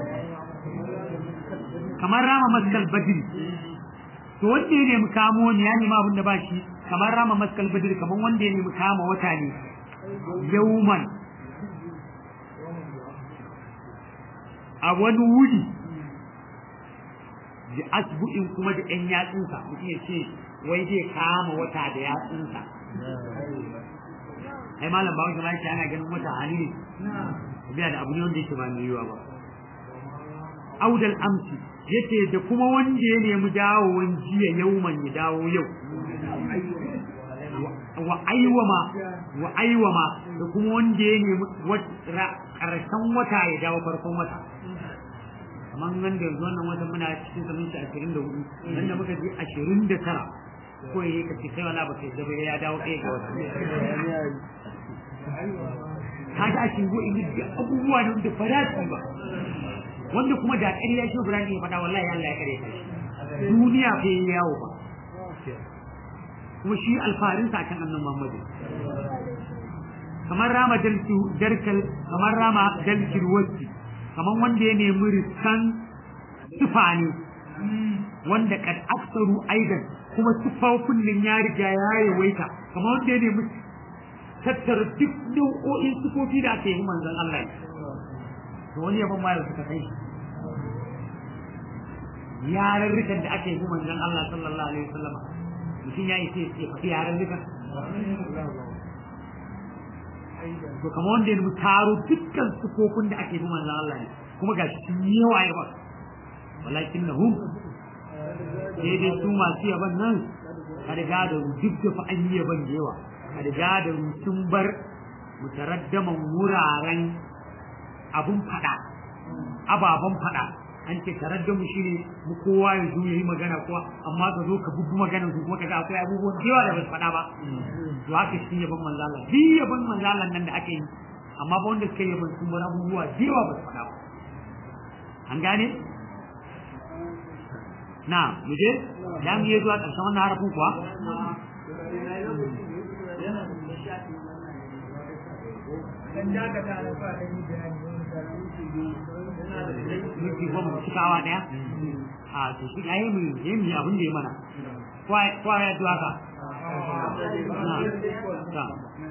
kamar rama maskal badri to wanda ya nemi kamo ne ya nemi abin da ba shi kamar rama maskal badri kamar wanda ya nemi kama wata ne yauman a wani wuri da asbu'in kuma da ƴan yatsunsa mutum ya ce wai zai kama wata da yatsunsa ai malam ba wanda shi ana ganin wata hali ne biya da abu ne wanda yake ba mai yiwa ba audal amsi yace da kuma wanda ya nemi dawowan jiya yauman ya dawo yau wa aiwama wa aiwama da kuma wanda ya nemi karshen wata ya dawo farkon wata kamar nan da yanzu wannan watan muna cikin sanin shi ashirin da hudu nan da muka je ashirin da tara ko ya ka ce kai wala ba kai zaba ya dawo ɗaya ga wata ka ga shi go in da abubuwa da da farati ba wanda kuma da ƙarya shi Ibrahim ya faɗa wallahi Allah ya kare shi duniya bai yawo ba kuma shi alfarin sa kan annabi Muhammad kamar rama dalki darkal kamar rama dalkil wasi kamar wanda ya nemi riskan tufani wanda kad aksaru aidan kuma tufafin nan ya riga ya yawaita kamar wanda ya nemi tattara duk nau'o'in sufofi da aka yi manzon Allah to wani yaban ma suka kai yarurrukan da aka yi manzon Allah sallallahu alaihi wasallam mutum ya yi sai ya faɗi yarurrukan to kamar wanda ya taro dukkan sufofin da ake yi manzon Allah ne kuma ga shi yawa ya ba walakin na hum sai dai su masu yaban nan ka riga da duk da fa an yi yaban da yawa ka riga da sun bar mutaraddaman wuraren abun fada ababen fada an ce taraddamu shine mu kowa ya zo yayi magana kuwa amma ka zo ka bubbu magana su kuma kaga akwai abubuwan da yawa da ba su fada ba to haka shi yaban manzo Allah bi yaban manzo Allah nan da ake yi amma ba wanda suka yaban sun bar abubuwa da yawa ba su fada ba an gane na mu je da mu yi zuwa ƙarshen wannan harafin kuwa dan daga ta da fa dan yi bayani minti goma mu cikawa daya a to shi ayi mu yi mu abin da ya mana kwa kwa ya duwa ka na ta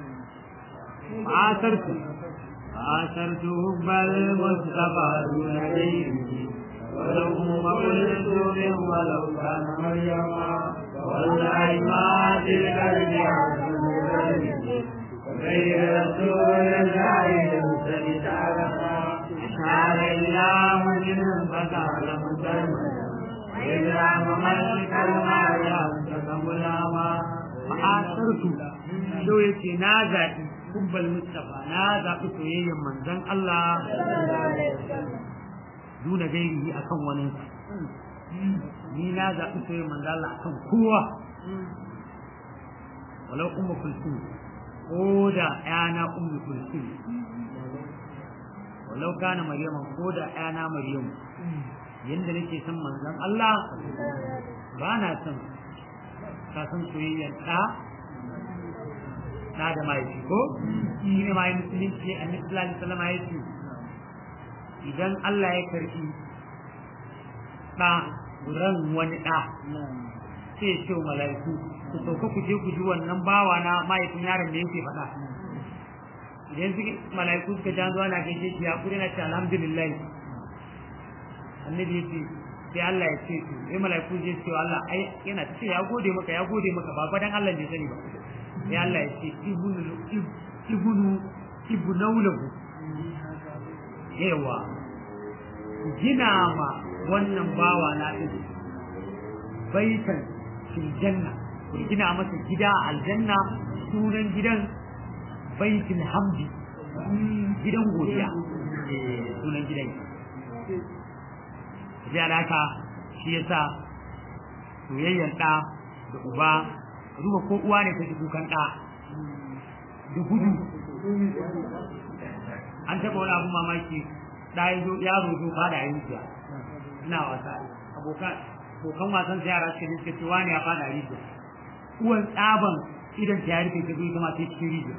asartu asartu bal mustafa dunayhi ولو ما قلت من ولو كان مريما والله ما تلك الجهة غير رسول الله يرسل تعلما شعر الله منهم فتعلم سلما إذا مملك المال يمسك غلاما فآثرت so yace na zaɓi kubbal mustafa na zaɓi soyayyen manzon Allah duna gairihi akan wani ni na zaɓi soyayyen manzon Allah akan kowa walau ummu kulsum ko da ƴana ummu kulsum walau kana maryama ko da ƴana maryam yanda nake son manzon Allah ba na son ka san soyayyar ɗa ɗa da mahaifi ko shi ne ma yi musulunci annabi sallallahu alaihi wasallam ya ce idan Allah ya karfi ɗa ran wani ɗa sai ce wa mala'iku ku sauka ku je ku ji wannan bawa na mahaifin yaron da yake faɗa idan suke mala'iku suka jan zuwa na gaishe shi ya kuri na ce alhamdulillah annabi ya ce sai Allah ya ce to sai mala'iku je ce Allah ai yana ce ya gode maka ya gode maka ba fadan Allah bai sani ba sai Allah ya ce ibnu ibnu ibnu lahu yawa gina ma wannan bawa na din baitan fil janna ku gina masa gida a aljanna sunan gidan baitul hamdi gidan godiya sunan gidan sai alaka shi yasa soyayyar ɗa da uba duba ko uwa ne ta ji kukan ɗa da gudu an taɓa wani abun mamaki ɗa ya zo yaro zo fada a rijiya ina wasa abokan abokan wasan sa yara suka suka ce wani ya fada a rijiya uwan tsaban idan ta ya rufe ta zo ita ma ta cikin rijiya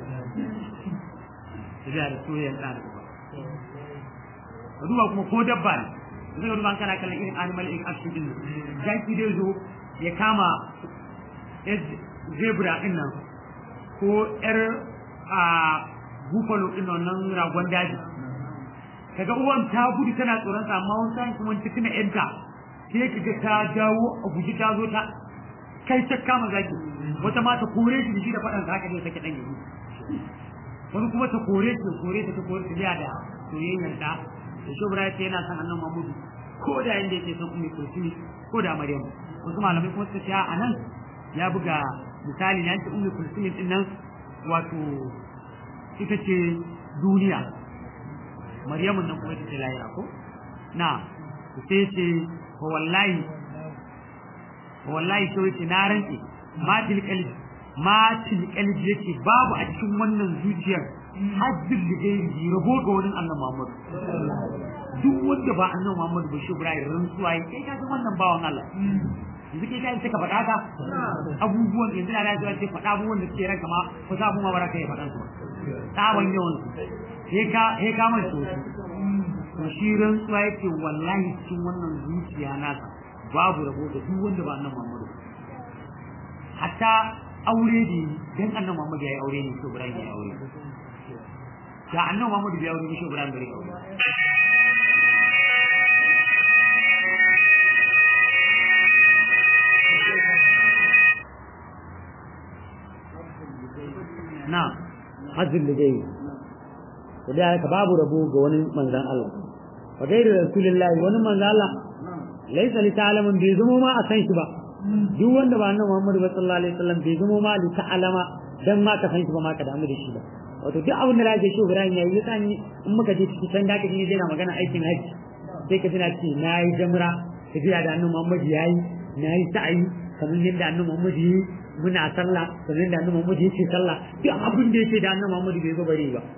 da soyayyar ɗa da uba ka duba kuma ko dabba ne zai duba kana kallon irin animal in action din jaki dai zo ya kama zebra din nan ko yar a buffalo din nan ragon daji kaga uwan ta gudu tana tsoron sa amma wani sa'in kuma tuna yanta sai kaga ta jawo a guji ta zo ta kai ta kama zaki wata ma ta kore shi da shi da faɗan haka ne take dan gudu wani kuma ta kore shi kore ta ta kore ta da soyayyar ta da shi bura ce yana son annan mamudu ko da inda yake son ummi kulsumi ko da maryam wasu malamai kuma suka ce a nan ya buga misali na ce ummi kulsumi din nan wato ita ce duniya maryamun nan kuma ita ce lahira ko na sai ce ko wallahi ko wallahi sai ce na rantsi ma til qalbi ma til qalbi yake babu a cikin wannan zuciyar hajjin da gairi rabo ga wani annan Muhammad duk wanda ba annan Muhammad ba shi Ibrahim rantsuwa yi kai ka san wannan bawan Allah yanzu kai kai ka faɗa ka abubuwan yanzu na da ce faɗa abubuwan da suke ranka ma ko sa abubuwan baraka ya faɗan su tsawon yawan su he ka he ka mai so to shi rantsuwa yake wallahi cikin wannan zuciya nasa babu rabo ga duk wanda ba annan Muhammad hatta aure ne dan annan Muhammad ya yi aure ne ko Ibrahim ya yi aure da annan Muhammadu bai aure mishi Ibrahim gare aure na hajjin da gai da da haka babu rabo ga wani manzan Allah wa gairu rasulullahi wani manzan Allah laisa li ta'lamun bai zama ma a san shi ba duk wanda ba annabi Muhammad sallallahu alaihi wasallam bai zama ma li ta'lama dan ma ka san shi ba ma ka damu da shi ba wato duk abin da lake shi Ibrahim yayi ya sani in muka je cikin can da kaje ne yana magana aikin haji sai ka tana ce nayi jamra tafiya da annabi Muhammad yayi nayi sa'i kamar yadda annabi Muhammad yi muna sallah kamar yadda annabi Muhammad yake sallah duk abin da yake da annabi Muhammad bai zo bare ba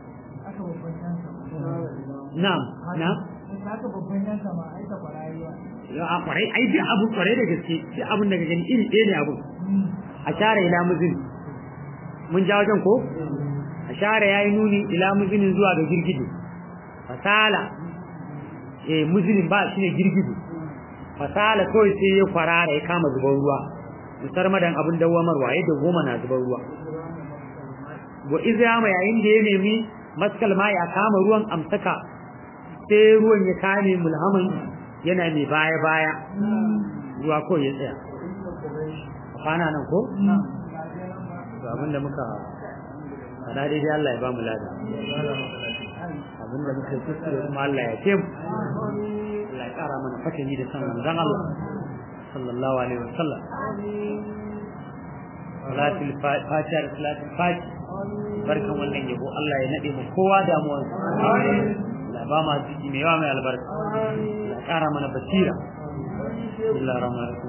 na'am na'am haka babban yanka ma ai ta kwarayuwa a kwarai ai duk abu kwarai da gaske duk abin da ka gani iri ɗaya ne abu a share ila muzin mun ja wajen ko ashara yayi nuni ila muzinin zuwa ga girgije fasala eh muzinin ba shine girgije fasala kawai sai ya kwarara ya kama zubar ruwa musar madan abin dawamarwa yadda goma na zubar ruwa wa izama yayin da ya nemi maskal ma ya kama ruwan amsaka sai ruwan ya kame mulhaman yana mai baya baya ruwa ko ya tsaya kwana nan ko abinda muka faɗa daidai Allah ya ba mu lada abinda muka kuskure kuma Allah ya ce mu Allah ya ƙara mana fatani da san manzon Allah sallallahu alaihi wasallam salatul fatiha da salatul fati barkan wannan yabo Allah ya nade mu kowa damuwar Allah ba ma jiki mai yawa mai albarka Allah kara mana basira bismillahir rahmanir rahim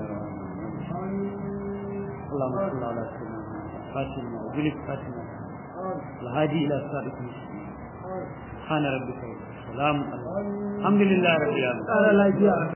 اللهم صل على سيدنا فاتنا وجلك فاتنا الهادي الى صراط المستقيم سبحان ربك رب السلام الحمد لله رب العالمين